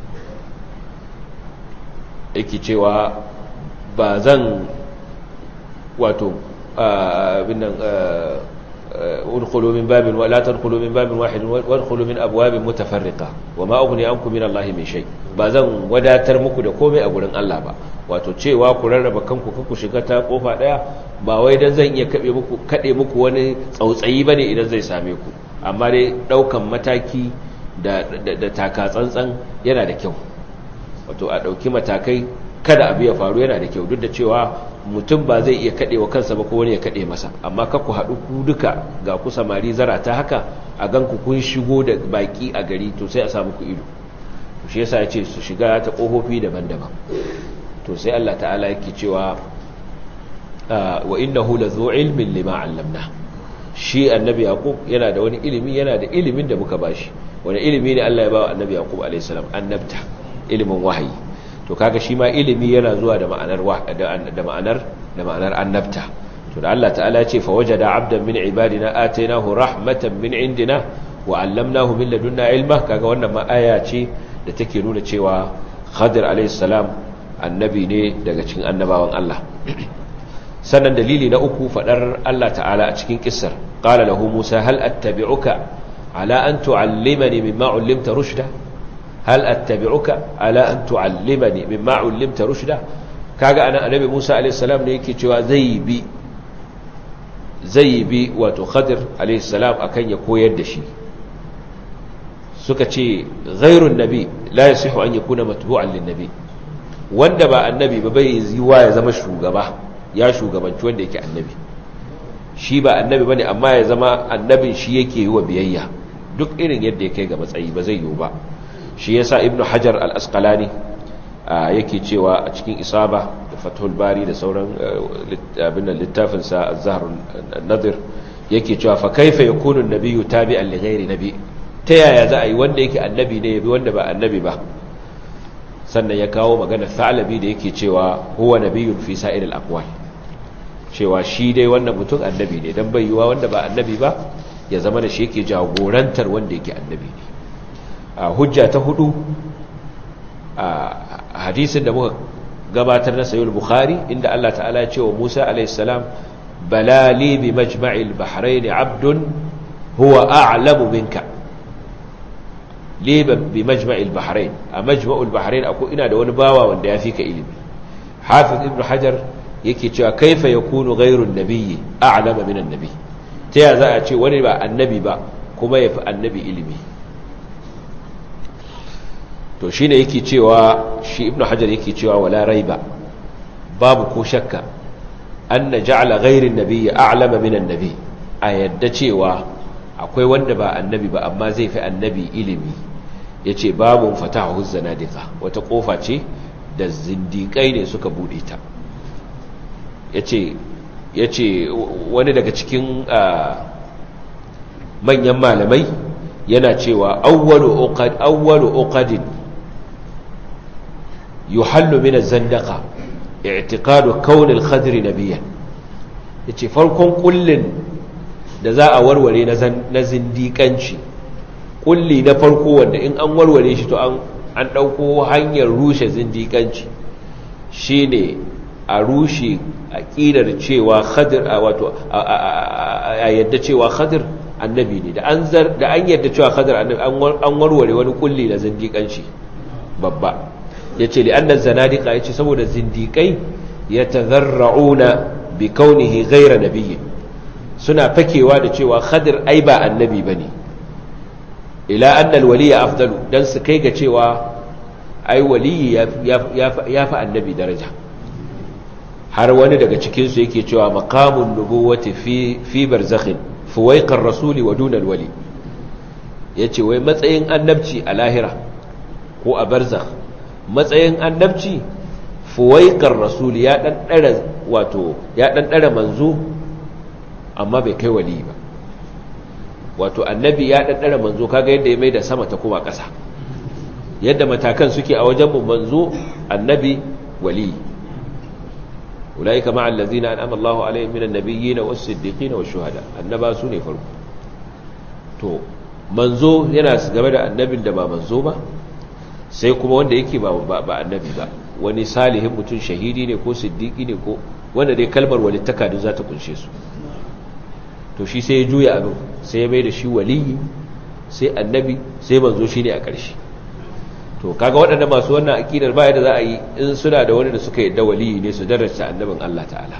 yake cewa ba zan wato abinnan udkhulu min babin wa la tadkhulu min babin wahid wa udkhulu min abwabin mutafarriqa wa ma ughni ankum min Allah min shay ba zan wadatar muku da komai a gurin Allah ba wato cewa ku rarraba kanku ku shiga ta kofa daya ba wai dan zan iya kabe muku kade muku wani tsautsayi bane idan zai same ku amma dai daukan mataki da da taka tsantsan yana da kyau wato a dauki matakai kada abu ya faru yana da kyau duk da cewa mutum ba zai iya kaɗe wa kansa ba ko wani ya kaɗe masa amma ka ku haɗu ku duka ga ku samari zarata haka a gan ku kun shigo da baƙi a gari to sai a samu ku ido shi yasa ya ce su shiga ta ƙofofi daban-daban to sai Allah ta'ala yake cewa wa innahu lazu ilmin lima 'allamna shi annabi yaqub yana da wani ilimi yana da ilimin da muka bashi wani ilimi ne Allah ya ba wa annabi yaqub alayhi salam annabta ilimin wahayi to kaga shi ma ilimi yana zuwa da ma'anar da ma'anar da ma'anar annabta to da Allah ta'ala ya ce fa wajada 'abdan min ibadina atainahu rahmatan min indina wa 'allamnahu min ladunna ilma kaga wannan ma aya ce da take nuna cewa Khadir alayhi salam annabi ne daga cikin annabawan Allah sannan dalili na uku fadar Allah ta'ala a cikin kissar qala lahu Musa hal attabi'uka ala an tu'allimani mimma 'allimta rushda hal attabi'uka ala an tu'allimani mimma 'allimta rushda kaga anan annabi Musa alayhi salam ne yake cewa zai bi zai bi wato Khadir alayhi salam akan ya koyar da shi suka ce ghairun nabi la yasihu an yakuna matbu'an lin nabi wanda ba annabi ba bai yiwa ya zama shugaba ya shugabanci wanda yake annabi shi ba annabi bane amma ya zama annabin shi yake yi wa biyayya duk irin yadda ya kai ga matsayi ba zai yiwu ba shi yasa ibnu hajar al-asqalani yake cewa a cikin isaba da fathul bari da sauran abin da littafin sa az-zahr an-nadir yake cewa fa kaifa yakunu an-nabiyyu tabi'an li ghairi nabi ta yaya za a yi wanda yake annabi ne yabi wanda ba annabi ba sannan ya kawo magana thalabi da yake cewa huwa nabiyyun fi sa'ir al-aqwal cewa shi dai wannan mutum annabi ne dan bai yiwa wanda ba annabi ba ya zama da shi yake jagorantar wanda yake annabi ne a hujja ta hudu a hadisin da muka gabatar na sayyid bukhari inda Allah ta'ala ya ce wa Musa alayhi salam balali bi majma'il bahrain 'abdun huwa a'lamu minka liban bi majma'il bahrain a majma'ul bahrain akwai ina da wani bawa wanda ya fi ka ilimi hafiz ibn hajar yake cewa kaifa yakunu ghayru an-nabiyyi a'lama min an-nabi ta ya za a ce wani ba annabi ba kuma yafi annabi ilimi to shine yake cewa shi ibn hajar yake cewa wala raiba babu ko shakka anna ja'ala ghayru an-nabiyyi a'lama min an-nabi a yadda cewa akwai wanda ba annabi ba amma zai fi annabi ilimi ya ce babun fatahu zanadika wata kofa ce da zindikai ne suka bude ta ya ce wani daga cikin manyan malamai yana cewa awwalu uqadin yuhallu min az-zandaqa i'tiqadu kawn al-khadr nabiyyan yace farkon kullin da za a warware na zindikanci kulli na farko wanda in an warware shi to an ɗauko hanyar rushe zindikanci shi ne a rushe aƙidar cewa khadir a wato a yadda cewa khadir annabi ne da an yadda cewa khadir annabi an warware wani kulli na zindikanci babba ya ce li'annan zanadika ya ce saboda zindikai ya tazarra'una bi kaunihi gaira nabiyyin suna fakewa da cewa khadir ai ba annabi bane ila anna alwaliya afdalu dan su kai ga cewa ai waliyi ya fi annabi daraja har wani daga cikin su yake cewa maqamun nubuwati fi fi barzakhin fuwaiqar rasuli wa duna alwali yace wai matsayin annabci a lahira ko a barzakh matsayin annabci fuwaiqar rasuli ya dan dara wato ya dan dara manzo amma bai kai wali ba wato annabi ya daddara manzo kaga yadda ya mai da sama ta kuma ƙasa yadda matakan suke a wajen manzo annabi wali ulaika ma allazina an'ama Allahu alaihim minan nabiyyin was-siddiqin wash-shuhada annaba su ne farko to manzo yana game da annabin da ba manzo ba sai kuma wanda yake ba ba annabi ba wani salihin mutum shahidi ne ko siddiqi ne ko wanda dai kalmar walittaka duk za ta kunshe su to shi sai ya juya abin sai ya mai da shi waliyi sai annabi sai manzo shi ne a ƙarshe to kaga waɗanda masu wannan aƙidar baya da za a yi in suna da wani da suka yadda waliyi ne su darasta annabin Allah ta'ala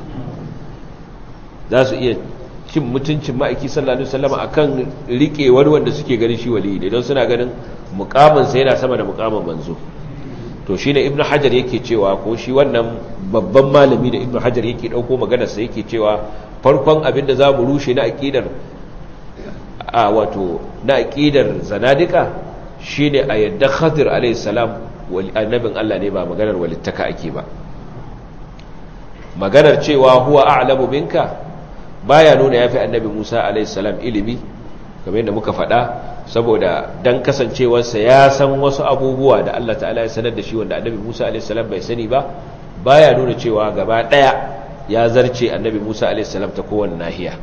za su iya cin mutuncin ma'aiki sallallahu alaihi wasallam akan rike wani wanda suke ganin shi waliyi ne don suna ganin mukamin sa yana sama da mukamin manzo to shine ibnu hajar yake cewa ko shi wannan babban malami da ibnu hajar yake dauko maganar sa yake cewa farkon abin da zamu rushe na aqidar a wato na aqidar zanadika shine a yadda khadir alayhi salam wal annabin Allah ne ba maganar walittaka ake ba maganar cewa huwa a'lamu minka baya nuna yafi annabi Musa alayhi salam ilimi kamar yadda muka faɗa saboda dan kasancewarsa ya san wasu abubuwa da Allah ta'ala ya sanar da shi wanda annabi Musa alayhi salam bai sani ba baya nuna cewa gaba daya ya zarce annabi Musa alayhi salam ta kowanne nahiya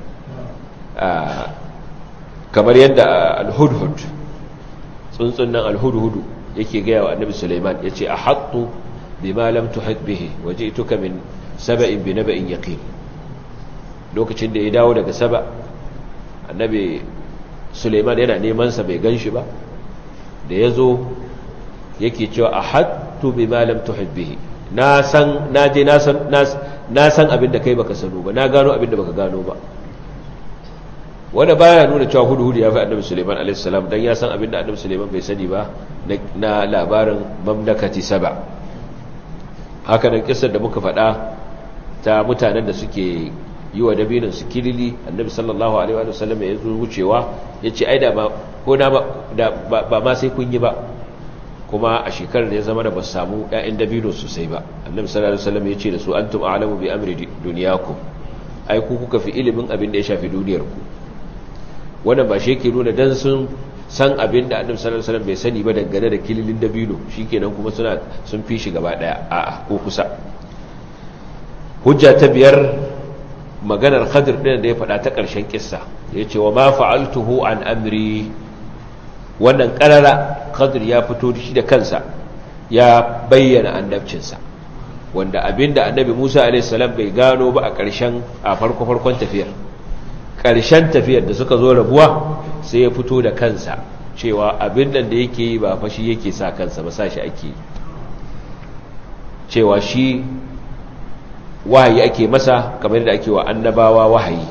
kamar yadda al-hudhud tsuntsun nan al-hudhud yake ga wa annabi Sulaiman yace ahattu bima lam tuhit bihi waji'tuka min saba'in bi naba'in yaqin lokacin da ya dawo daga saba annabi suleiman yana neman sa bai ganshi ba da yazo yake cewa ahattu bima lam tuhid bihi na san na je na san na san abin da kai baka sano ba na gano abin da baka gano ba wanda baya nuna cewa hudu hudu ya fi annabi suleiman alaihi salam dan ya san abin da annabi suleiman bai sani ba na labarin mamlakati saba haka nan kissar da muka faɗa ta mutanen da suke yi wa dabinin su kilili annabi sallallahu alaihi wa sallam ya zo wucewa ya ce ai da ba ko na ba ma sai kun yi ba kuma a shekarar da ya zama da ba samu ƴaƴan dabino sosai ba annabi sallallahu alaihi wa sallam ya ce da su antum a'lamu bi amri dunyakum ai ku kuka fi ilimin abin da ya shafi duniyar ku wannan ba shi yake nuna dan sun san abin da annabi sallallahu alaihi wa sallam bai sani ba dangane da kililin dabino shikenan kuma suna sun fi shi gaba daya a'a ko kusa hujja ta biyar maganar khadir ɗin da ya faɗa ta ƙarshen ƙissa ya ce wa ma fa'altuhu an amri wannan ƙarara khadir ya fito shi da kansa ya bayyana annabcinsa wanda abinda annabi musa a.s. bai gano ba a ƙarshen a farko-farkon tafiyar ƙarshen tafiyar da suka zo rabuwa sai ya fito da kansa cewa abin da yake yi ba fashi yake sa kansa ba sa shi ake cewa shi wahayi ake masa kamar da ake wa annabawa wahayi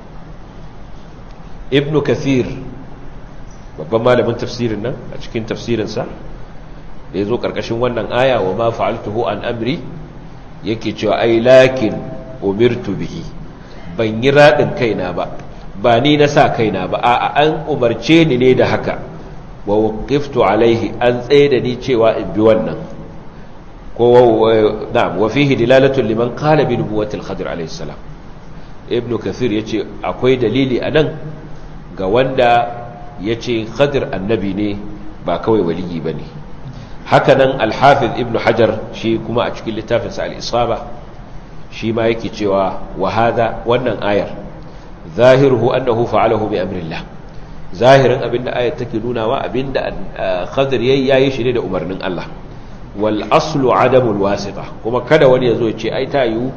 ibn kathir babban malamin tafsirin nan a cikin tafsirinsa da ya zo ƙarƙashin wannan aya wa ma fa'altuhu an amri yake cewa ai lakin umirtu bihi ban yi raɗin kaina ba ba ni na sa kaina ba a an umarce ni ne da haka wa waqiftu alaihi an tsaye da ni cewa in bi wannan ko na'am wa fihi dilalatu liman qala bi nubuwwati al-khadir alayhi salam ibn kathir yace akwai dalili anan ga wanda yace khadir annabi ne ba kawai waliyi bane haka nan al-hafiz ibn hajar shi kuma a cikin littafin sa al-isaba shi ma yake cewa wa hada wannan ayar zahiruhu annahu fa'alahu bi amrillah zahirin abinda ayar take nunawa abinda khadir yayi yayi shi ne da umarnin Allah wal aslu adamul wasita kuma kada wani yazo ya ce ai ta yi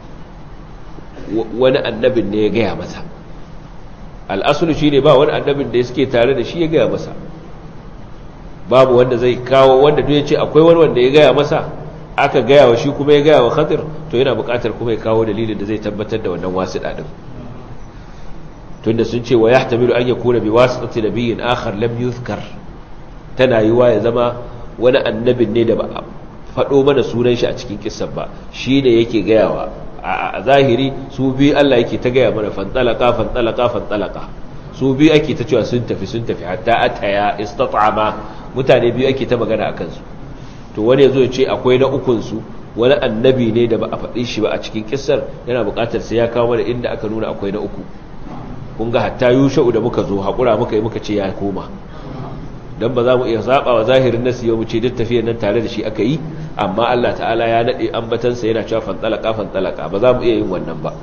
wani annabin ne ya gaya masa al aslu shine ba wani annabin da suke tare da shi ya gaya masa babu wanda zai kawo wanda duk ya ce akwai wani wanda ya gaya masa aka gaya wa shi kuma ya gaya wa khadir to yana buƙatar kuma ya kawo dalilin da zai tabbatar da wannan wasita din tunda sun ce wa yahtamilu an yakuna bi wasitati nabiyyin akhar lam yuzkar tana yiwa ya zama wani annabin ne da ba a faɗo mana sunan shi a cikin kissan ba shi ne yake gayawa a zahiri su bi Allah yake ta gaya mana fantalaka fantalaka fantalaka su bi ake ta cewa sun tafi sun tafi hatta ataya istat'ama mutane biyu ake ta magana a kansu to wani yazo ya ce akwai na ukun su wani annabi ne da ba a faɗi shi ba a cikin kissar yana buƙatar sai ya kawo mana inda aka nuna akwai na uku kun ga hatta yusha'u da muka zo haƙura muka yi muka ce ya koma don ba za mu iya zaɓa wa zahirin nasi yau mu ce duk tafiyar nan tare da shi aka yi amma Allah ta'ala ya naɗe ambatansa yana cewa fantalaka fantalaka ba za mu iya yin wannan ba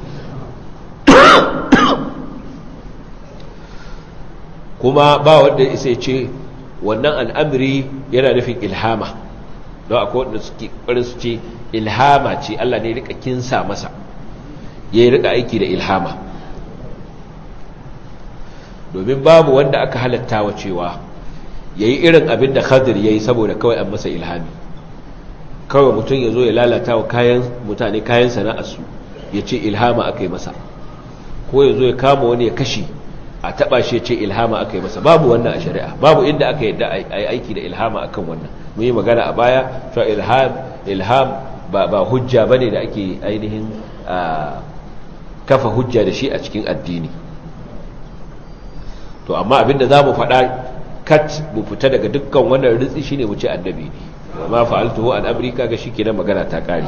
kuma ba wanda isa ce wannan al'amri yana nufin ilhama don akwai wanda suke ƙwarin su ce ilhama ce Allah ne rika kinsa masa ya yi rika aiki da ilhama domin babu wanda aka halatta wa cewa ya yi irin abin da khadir ya yi saboda kawai an masa ilhami kawai mutum ya zo ya lalata wa kayan mutane kayan sana'arsu ya ce ilhama aka yi masa ko ya zo ya kama wani ya kashe a taba shi ya ce ilhama aka yi masa babu wannan a shari'a babu inda aka yadda a yi aiki da ilhama akan wannan mu yi magana a baya cewa ilham ilham ba ba hujja bane da ake ainihin kafa hujja da shi a cikin addini to amma abinda za mu faɗa kat mu fita daga dukkan wannan ritsi shine mu ce annabi ne ma fa'altuhu an amrika ga shi kenan magana ta kare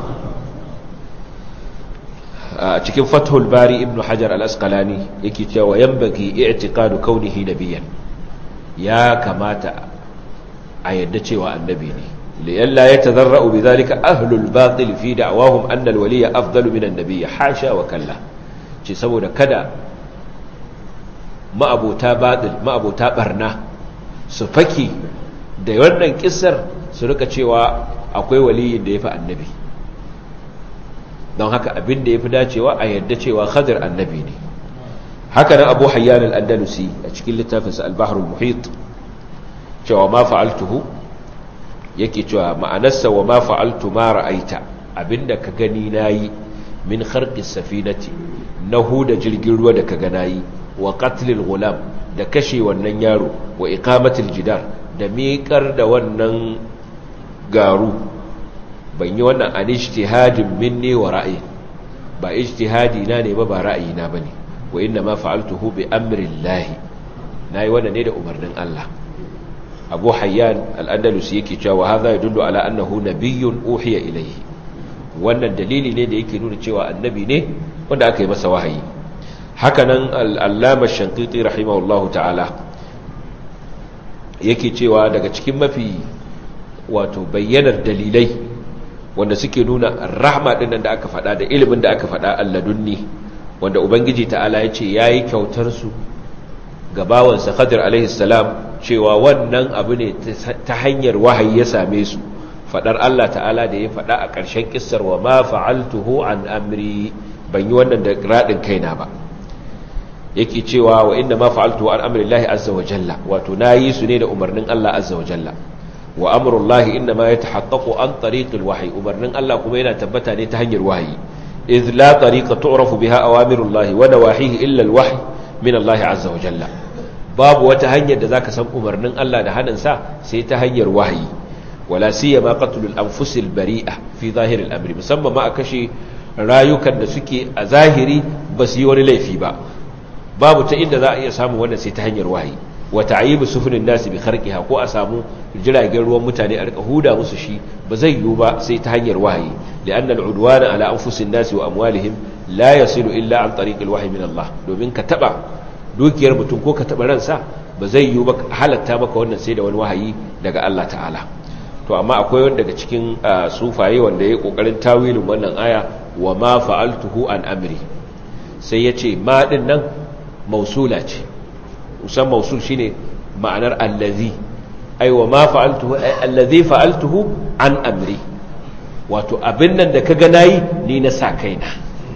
a cikin fathul bari ibnu hajar al-asqalani yake cewa yanbaghi i'tiqadu kaunihi nabiyyan ya kamata a yadda cewa annabi ne liyalla yatazarra'u bidhalika ahlul batil fi da'wahum anna al-waliyya afdalu min an-nabiy hasha wa kalla ce saboda kada ma'abota batil ma'abota barna su faki da wannan kissar su rika cewa akwai waliyin da yafi annabi don haka abin da yafi dacewa a yadda cewa khadir annabi ne haka nan abu hayyan al-andalusi a cikin littafinsa al-bahr al-muhit cewa ma fa'altuhu yake cewa ma'anarsa wa ma fa'altu ma ra'aita abinda ka gani nayi min kharqi safinati na huda jirgin ruwa da ka ga nayi wa qatlil gulam da kashe wannan yaro wa iqamatil jidar da miƙar da wannan garu ban yi wannan an ijtihadin minni wa ra'ayi ba ijtihadi na ne ba ba ra'ayi na bane wa inna ma fa'altuhu bi amri llahi nayi wannan ne da umarnin Allah Abu Hayyan al-Andalusi yake cewa hadha yadullu ala annahu nabiyyun uhiya ilayhi wannan dalili ne da yake nuna cewa annabi ne wanda aka yi masa wahayi hakanan al-Allama Shanqiti rahimahullahu ta'ala yake cewa daga cikin mafi wato bayyanar dalilai wanda suke nuna rahma din da aka faɗa da ilimin da aka faɗa alladunni wanda ubangiji ta'ala ya ce yayi kyautar su ga bawansa Khadir alaihi salam cewa wannan abu ne ta hanyar wahayi ya same su faɗar Allah ta'ala da ya faɗa a ƙarshen kissar wa ma fa'altuhu an amri ban yi wannan da radin kaina ba yake cewa wa inna ma fa'altuhu an amri Allah azza wa jalla wato nayi su ne da umarnin Allah azza wa jalla wa amrullahi inna ma yatahaqqaqu an tariqil wahyi umarnin Allah kuma yana tabbata ne ta hanyar wahayi idh la tariqa tu'rafu biha awamirullahi wa nawahihi illa alwahyi min Allah azza wa jalla babu wata hanyar da zaka san umarnin Allah da hanin sa sai ta hanyar wahayi wala siyama qatlul anfusil bari'a fi zahiril amri musamman ma a kashe rayukan da suke a zahiri ba su yi wani laifi ba babu ta inda za a iya samu wannan sai ta hanyar wahayi wa ta'yibu sufunin nasi bi kharqiha ko a samu jiragen ruwan mutane a rika huda musu shi ba zai yiwu ba sai ta hanyar wahayi li'anna al'udwana ala anfusin nasi wa amwalihim la yasilu illa an tariq al-wahyi min Allah domin ka taba dukiyar mutum ko ka taba ransa ba zai yiwu ba halatta maka wannan sai da wani wahayi daga Allah ta'ala to amma akwai wanda daga cikin sufaye wanda yayi kokarin tawilin wannan aya wa ma fa'altuhu an amri sai yace ma din nan mausula ce musan mausul shine ma'anar allazi ai wa ma fa'altuhu allazi fa'altuhu an amri wato abin nan da kaga nayi ni na sa kaina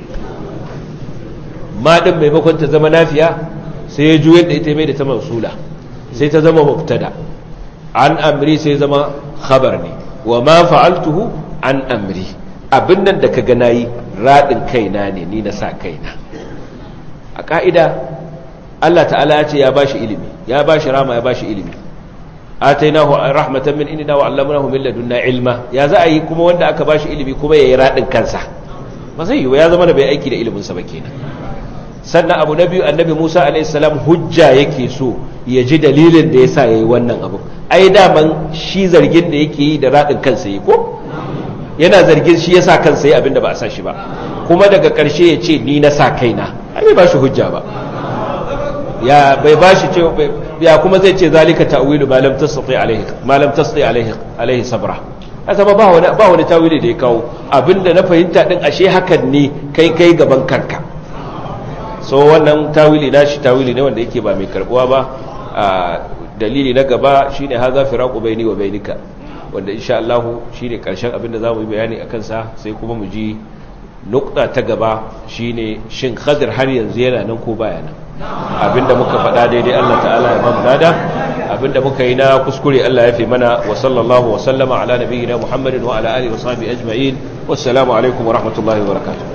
ma din maimakon ta zama nafiya sai ya juyar da ita mai da ta mausula sai ta zama mubtada an amri sai zama khabar ne wa ma fa'altuhu an amri abin nan da kaga nayi radin kaina ne ni na sa kaina a ka'ida Allah ta'ala ya ce ya bashi ilimi ya bashi rama ya bashi ilimi atainahu rahmatan min inna wa 'allamnahu min ladunna ilma ya za a yi kuma wanda aka bashi ilimi kuma yayi radin kansa ba zai yi ya zama da bai aiki da ilimin sa ba kenan sannan abu na biyu annabi Musa alayhi salam hujja yake so ya ji dalilin da yasa yayi wannan abu ai daman shi zargin da yake yi da radin kansa yi ko yana zargin shi yasa kansa yi abinda ba a sa shi ba kuma daga ƙarshe ya ce ni na sa kaina ai bai ba shi hujja ba ya bai bashi ce ya kuma zai ce zalika ta'wilu ma lam tastati alaihi ma lam tastati alaihi alaihi sabra haka ba wani ba wani tawili da ya kawo abinda na fahimta din ashe hakan ne kai kai gaban kanka so wannan tawili nashi tawili ne wanda yake ba mai karbuwa ba dalili na gaba shine haza firaqu baini wa bainika wanda insha Allah shine karshen abinda zamu yi bayani akan sa sai kuma mu ji nukta ta gaba shine shin khadir har yanzu yana nan ko baya nan abinda muka faɗa daidai Allah ta'ala ya bamu nada abinda muka yi na kuskure Allah ya fi mana wa sallallahu wa sallama ala nabiyyina Muhammadin wa ala alihi wa sahbihi ajma'in wassalamu alaikum wa rahmatullahi wa barakatuh